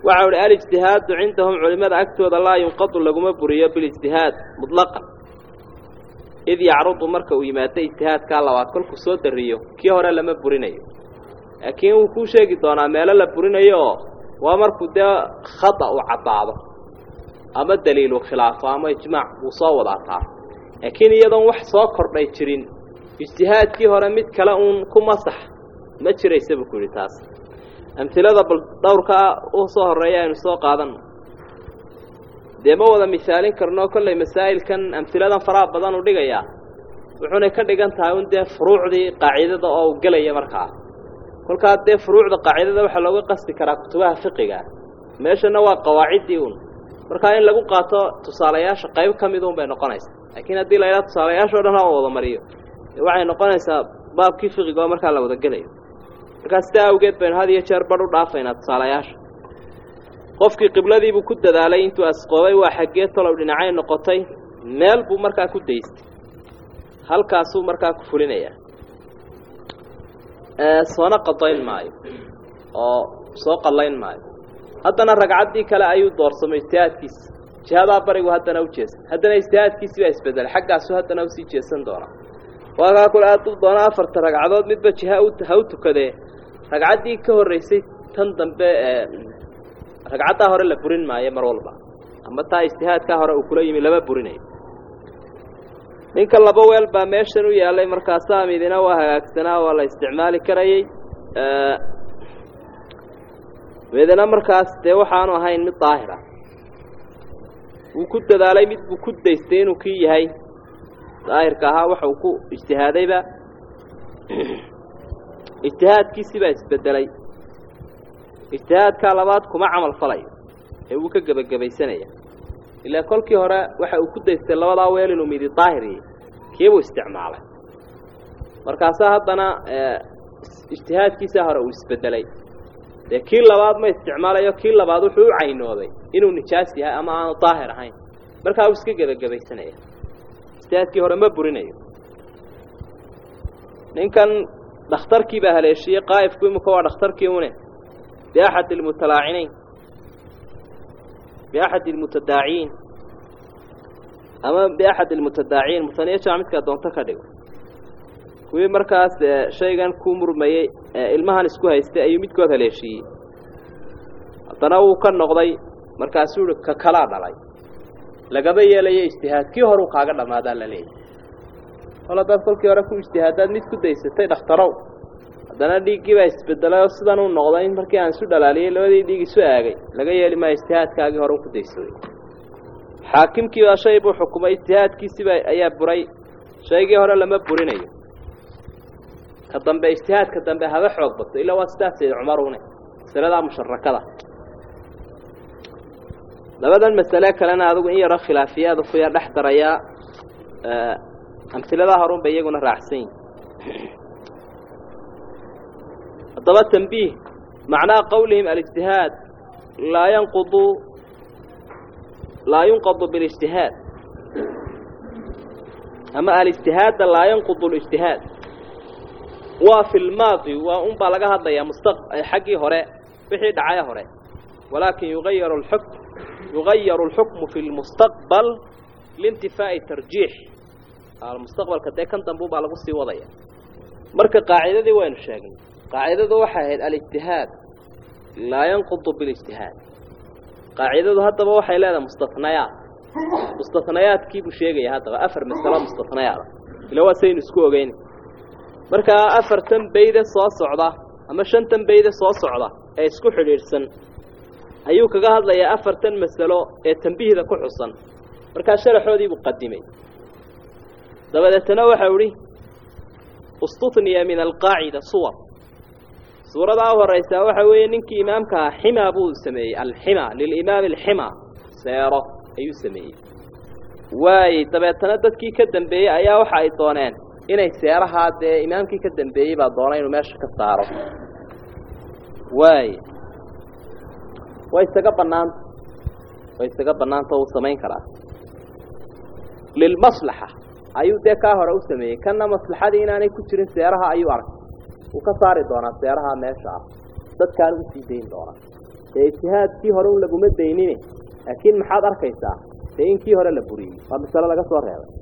A: waxau ihi alijtihaadu cindahum culimada agtooda laa yunqadu laguma buriyo bilijtihaad mutlaqan id yacrudu marka uu yimaado ijtihaadkaa labaad kolkuu soo dariyo kii hore lama burinayo laakiin wuu kuu sheegi doonaa meelo la burinayo oo waa markuu dee khada uu caddaado ama daliilu khilaafo ama ijmaac wuu soo wadaa taa laakiin iyadoon wax soo kordhay jirin ijtihaadkii hore mid kale uun ku masax ma jiraysa buu ku yidhi taas amhilada bal dhowrkaa u soo horreeya aynu soo qaadanno dee ma wada misaalin karno kollay masaa'ilkan amhiladan faraha badan u dhigayaa wuxuunay ka dhigan tahay un dee furuucdii qaacidada oo u gelaya markaa kolkaa dee furuucda qaacidada waxaa looga qasdi karaa kutubaha fiqiga meeshana waa qawaaciddii un markaa in lagu qaato tusaalayaasha qayb ka mid un bay noqonaysaa laakiin haddii la yidhaha tusaalayaasha o dhan ha wada mariyo waxay noqonaysaa baabkii fiqiga oo markaa la wada gelayo markaa sidaa awgeed baynu had iyo jeer badh u dhaafaynaa tusaalayaasha qofkii qibladiibuu ku dadaalay intuu asqoobay waa xaggee tolow dhinacay noqotay meel buu markaa ku daystay halkaasuu markaa ku fulinayaa soona qadayn maayo oo soo qallayn maayo haddana ragcaddii kale ayuu doorsamay ijtihaadkiisa jihadaa barigu haddana u jeesan haddana ijtihaadkiisii baa isbedelay xaggaasu haddana usii jeesan doonaa waakaa kule aad u doona afarta ragcadood midba jiha ha u tukadee ragcaddii ka horraysay tan dambe ragcaddaa hore la burin maayo mar walba ama taa ijtihaadkaa hore uu kula yimi lama burinayo ninka laba weel baa meeshan u yaallay markaasaa midina waa hagaagsanaa waa la isticmaali karayey midina markaas dee waxaanu ahayn mid daahir ah wuu ku dadaalay mid buu ku daystay inuu kii yahay daahirka ahaa waxa uu ku ijtihaadayba ijtihaadkiisii baa isbedelay ijtihaadkaa labaad kuma camal falayo ee wuu ka gebagabaysanaya ilaa kolkii hore waxa uu ku daystay labadaa weel inuu midi daahiriye kiibuu isticmaalay markaasaa haddana ijtihaadkiisaa hore uu isbedelay dee kii labaad ma isticmaalayo kii labaad wuxuu u caynooday inuu nijaas yahay ama aanu daahir ahayn markaa uu iska gebagabaysanaya ijtihaadkii hore ma burinayo ninkan dhakhtarkii baa haleeshiyey qaa'ifku imika waa dhakhtarkii une biaxad almutalaacinayn biaxad almutadaaciin ama biaxad almutadaaciin musaniya jamac midkaa doonto ka dhigo kuwii markaas shaygan ku murmayey ilmahan isku haystay ayuu midkood haleeshiiyey haddana wuu ka noqday markaasuu uhi ka kalaa dhalay lagama yeelayo ijtihaad kii horuu kaaga dhammaadaa la leeyahy kol haddaad kolkii hore ku ijtihaadaad mid ku daysatay dhakhtarow haddana dhiiggii baa isbedelay oo sidan uu noqday markii aan isu dhalaaliyey labadii dhiig isu aagay laga yeeli maayo ijtihaadkaagii hore u ku daysaday xaakimkii baa shay buu xukumay ijtihaadkiisiiba ayaa buray shaygii hore lama burinayo ka dambe ijtihaadka dambe haba xoog bato ilaa waa sidaas sayd cumarune masaladaa musharakada labadan masale kalena adigu in yaro khilaafiyaadu ku yar dhex darayaa amhiladaa horun bay iyaguna raacsan yihin haddaba tanbiih macnaha qowlihim alijtihaad laa yanqudu laa yunqadu bilijtihaad ama alijtihaadda laa yanqudu lijtihaad waa fi lmaadi waa un baa laga hadlayaa musta xaggii hore wixii dhacay hore walaakin yugayaru lxukm yugayaru alxukmu fi lmustaqbal liintifaa'i tarjiix mustaqbalka dee kan dambu baa lagu sii wadaya marka qaacidadii waynu sheegnay qaacidadu waxay ahayd alijtihaad laa yanqudu bilijtihaad qaacidadu haddaba waxay leedahay mustanayaat mustanayaadkiibuu sheegaya haddaba afar masalo mustanayaada ila waa saynu isku ogeyn markaa afartan bayde soo socda ama shantan bayde soo socda ee isku xidhiidhsan ayuu kaga hadlayaa afartan masalo ee tambihda ku xusan markaa sharaxoodiibuu qadimay dabadeetana waxau idhi istuniya min alqaacida suwar suuradaa u horaysaa waxa weeye ninkii imaamkaa ximaa buu sameeyey alxima lilimaami alxima seero ayuu sameeyey waay dabeetana dadkii ka dambeeyey ayaa waxa ay dooneen inay seerahaa dee imaamkii ka dambeeyey baa doona inuu meesha ka saaro waay way isaga banaanta way isaga banaanta uu samayn karaa lilmaslaxa ayuu dee kaa hore u sameeyey kanna maslaxadii inaanay ku jirin seeraha ayuu arkay wuu ka saari doonaa seeraha meesha ah dadkaana usii dayn doonaa dee ijtihaadkii hore un laguma daynine laakiin maxaad arkaysaa dee in kii hore la buriyey waa masalo laga soo reebay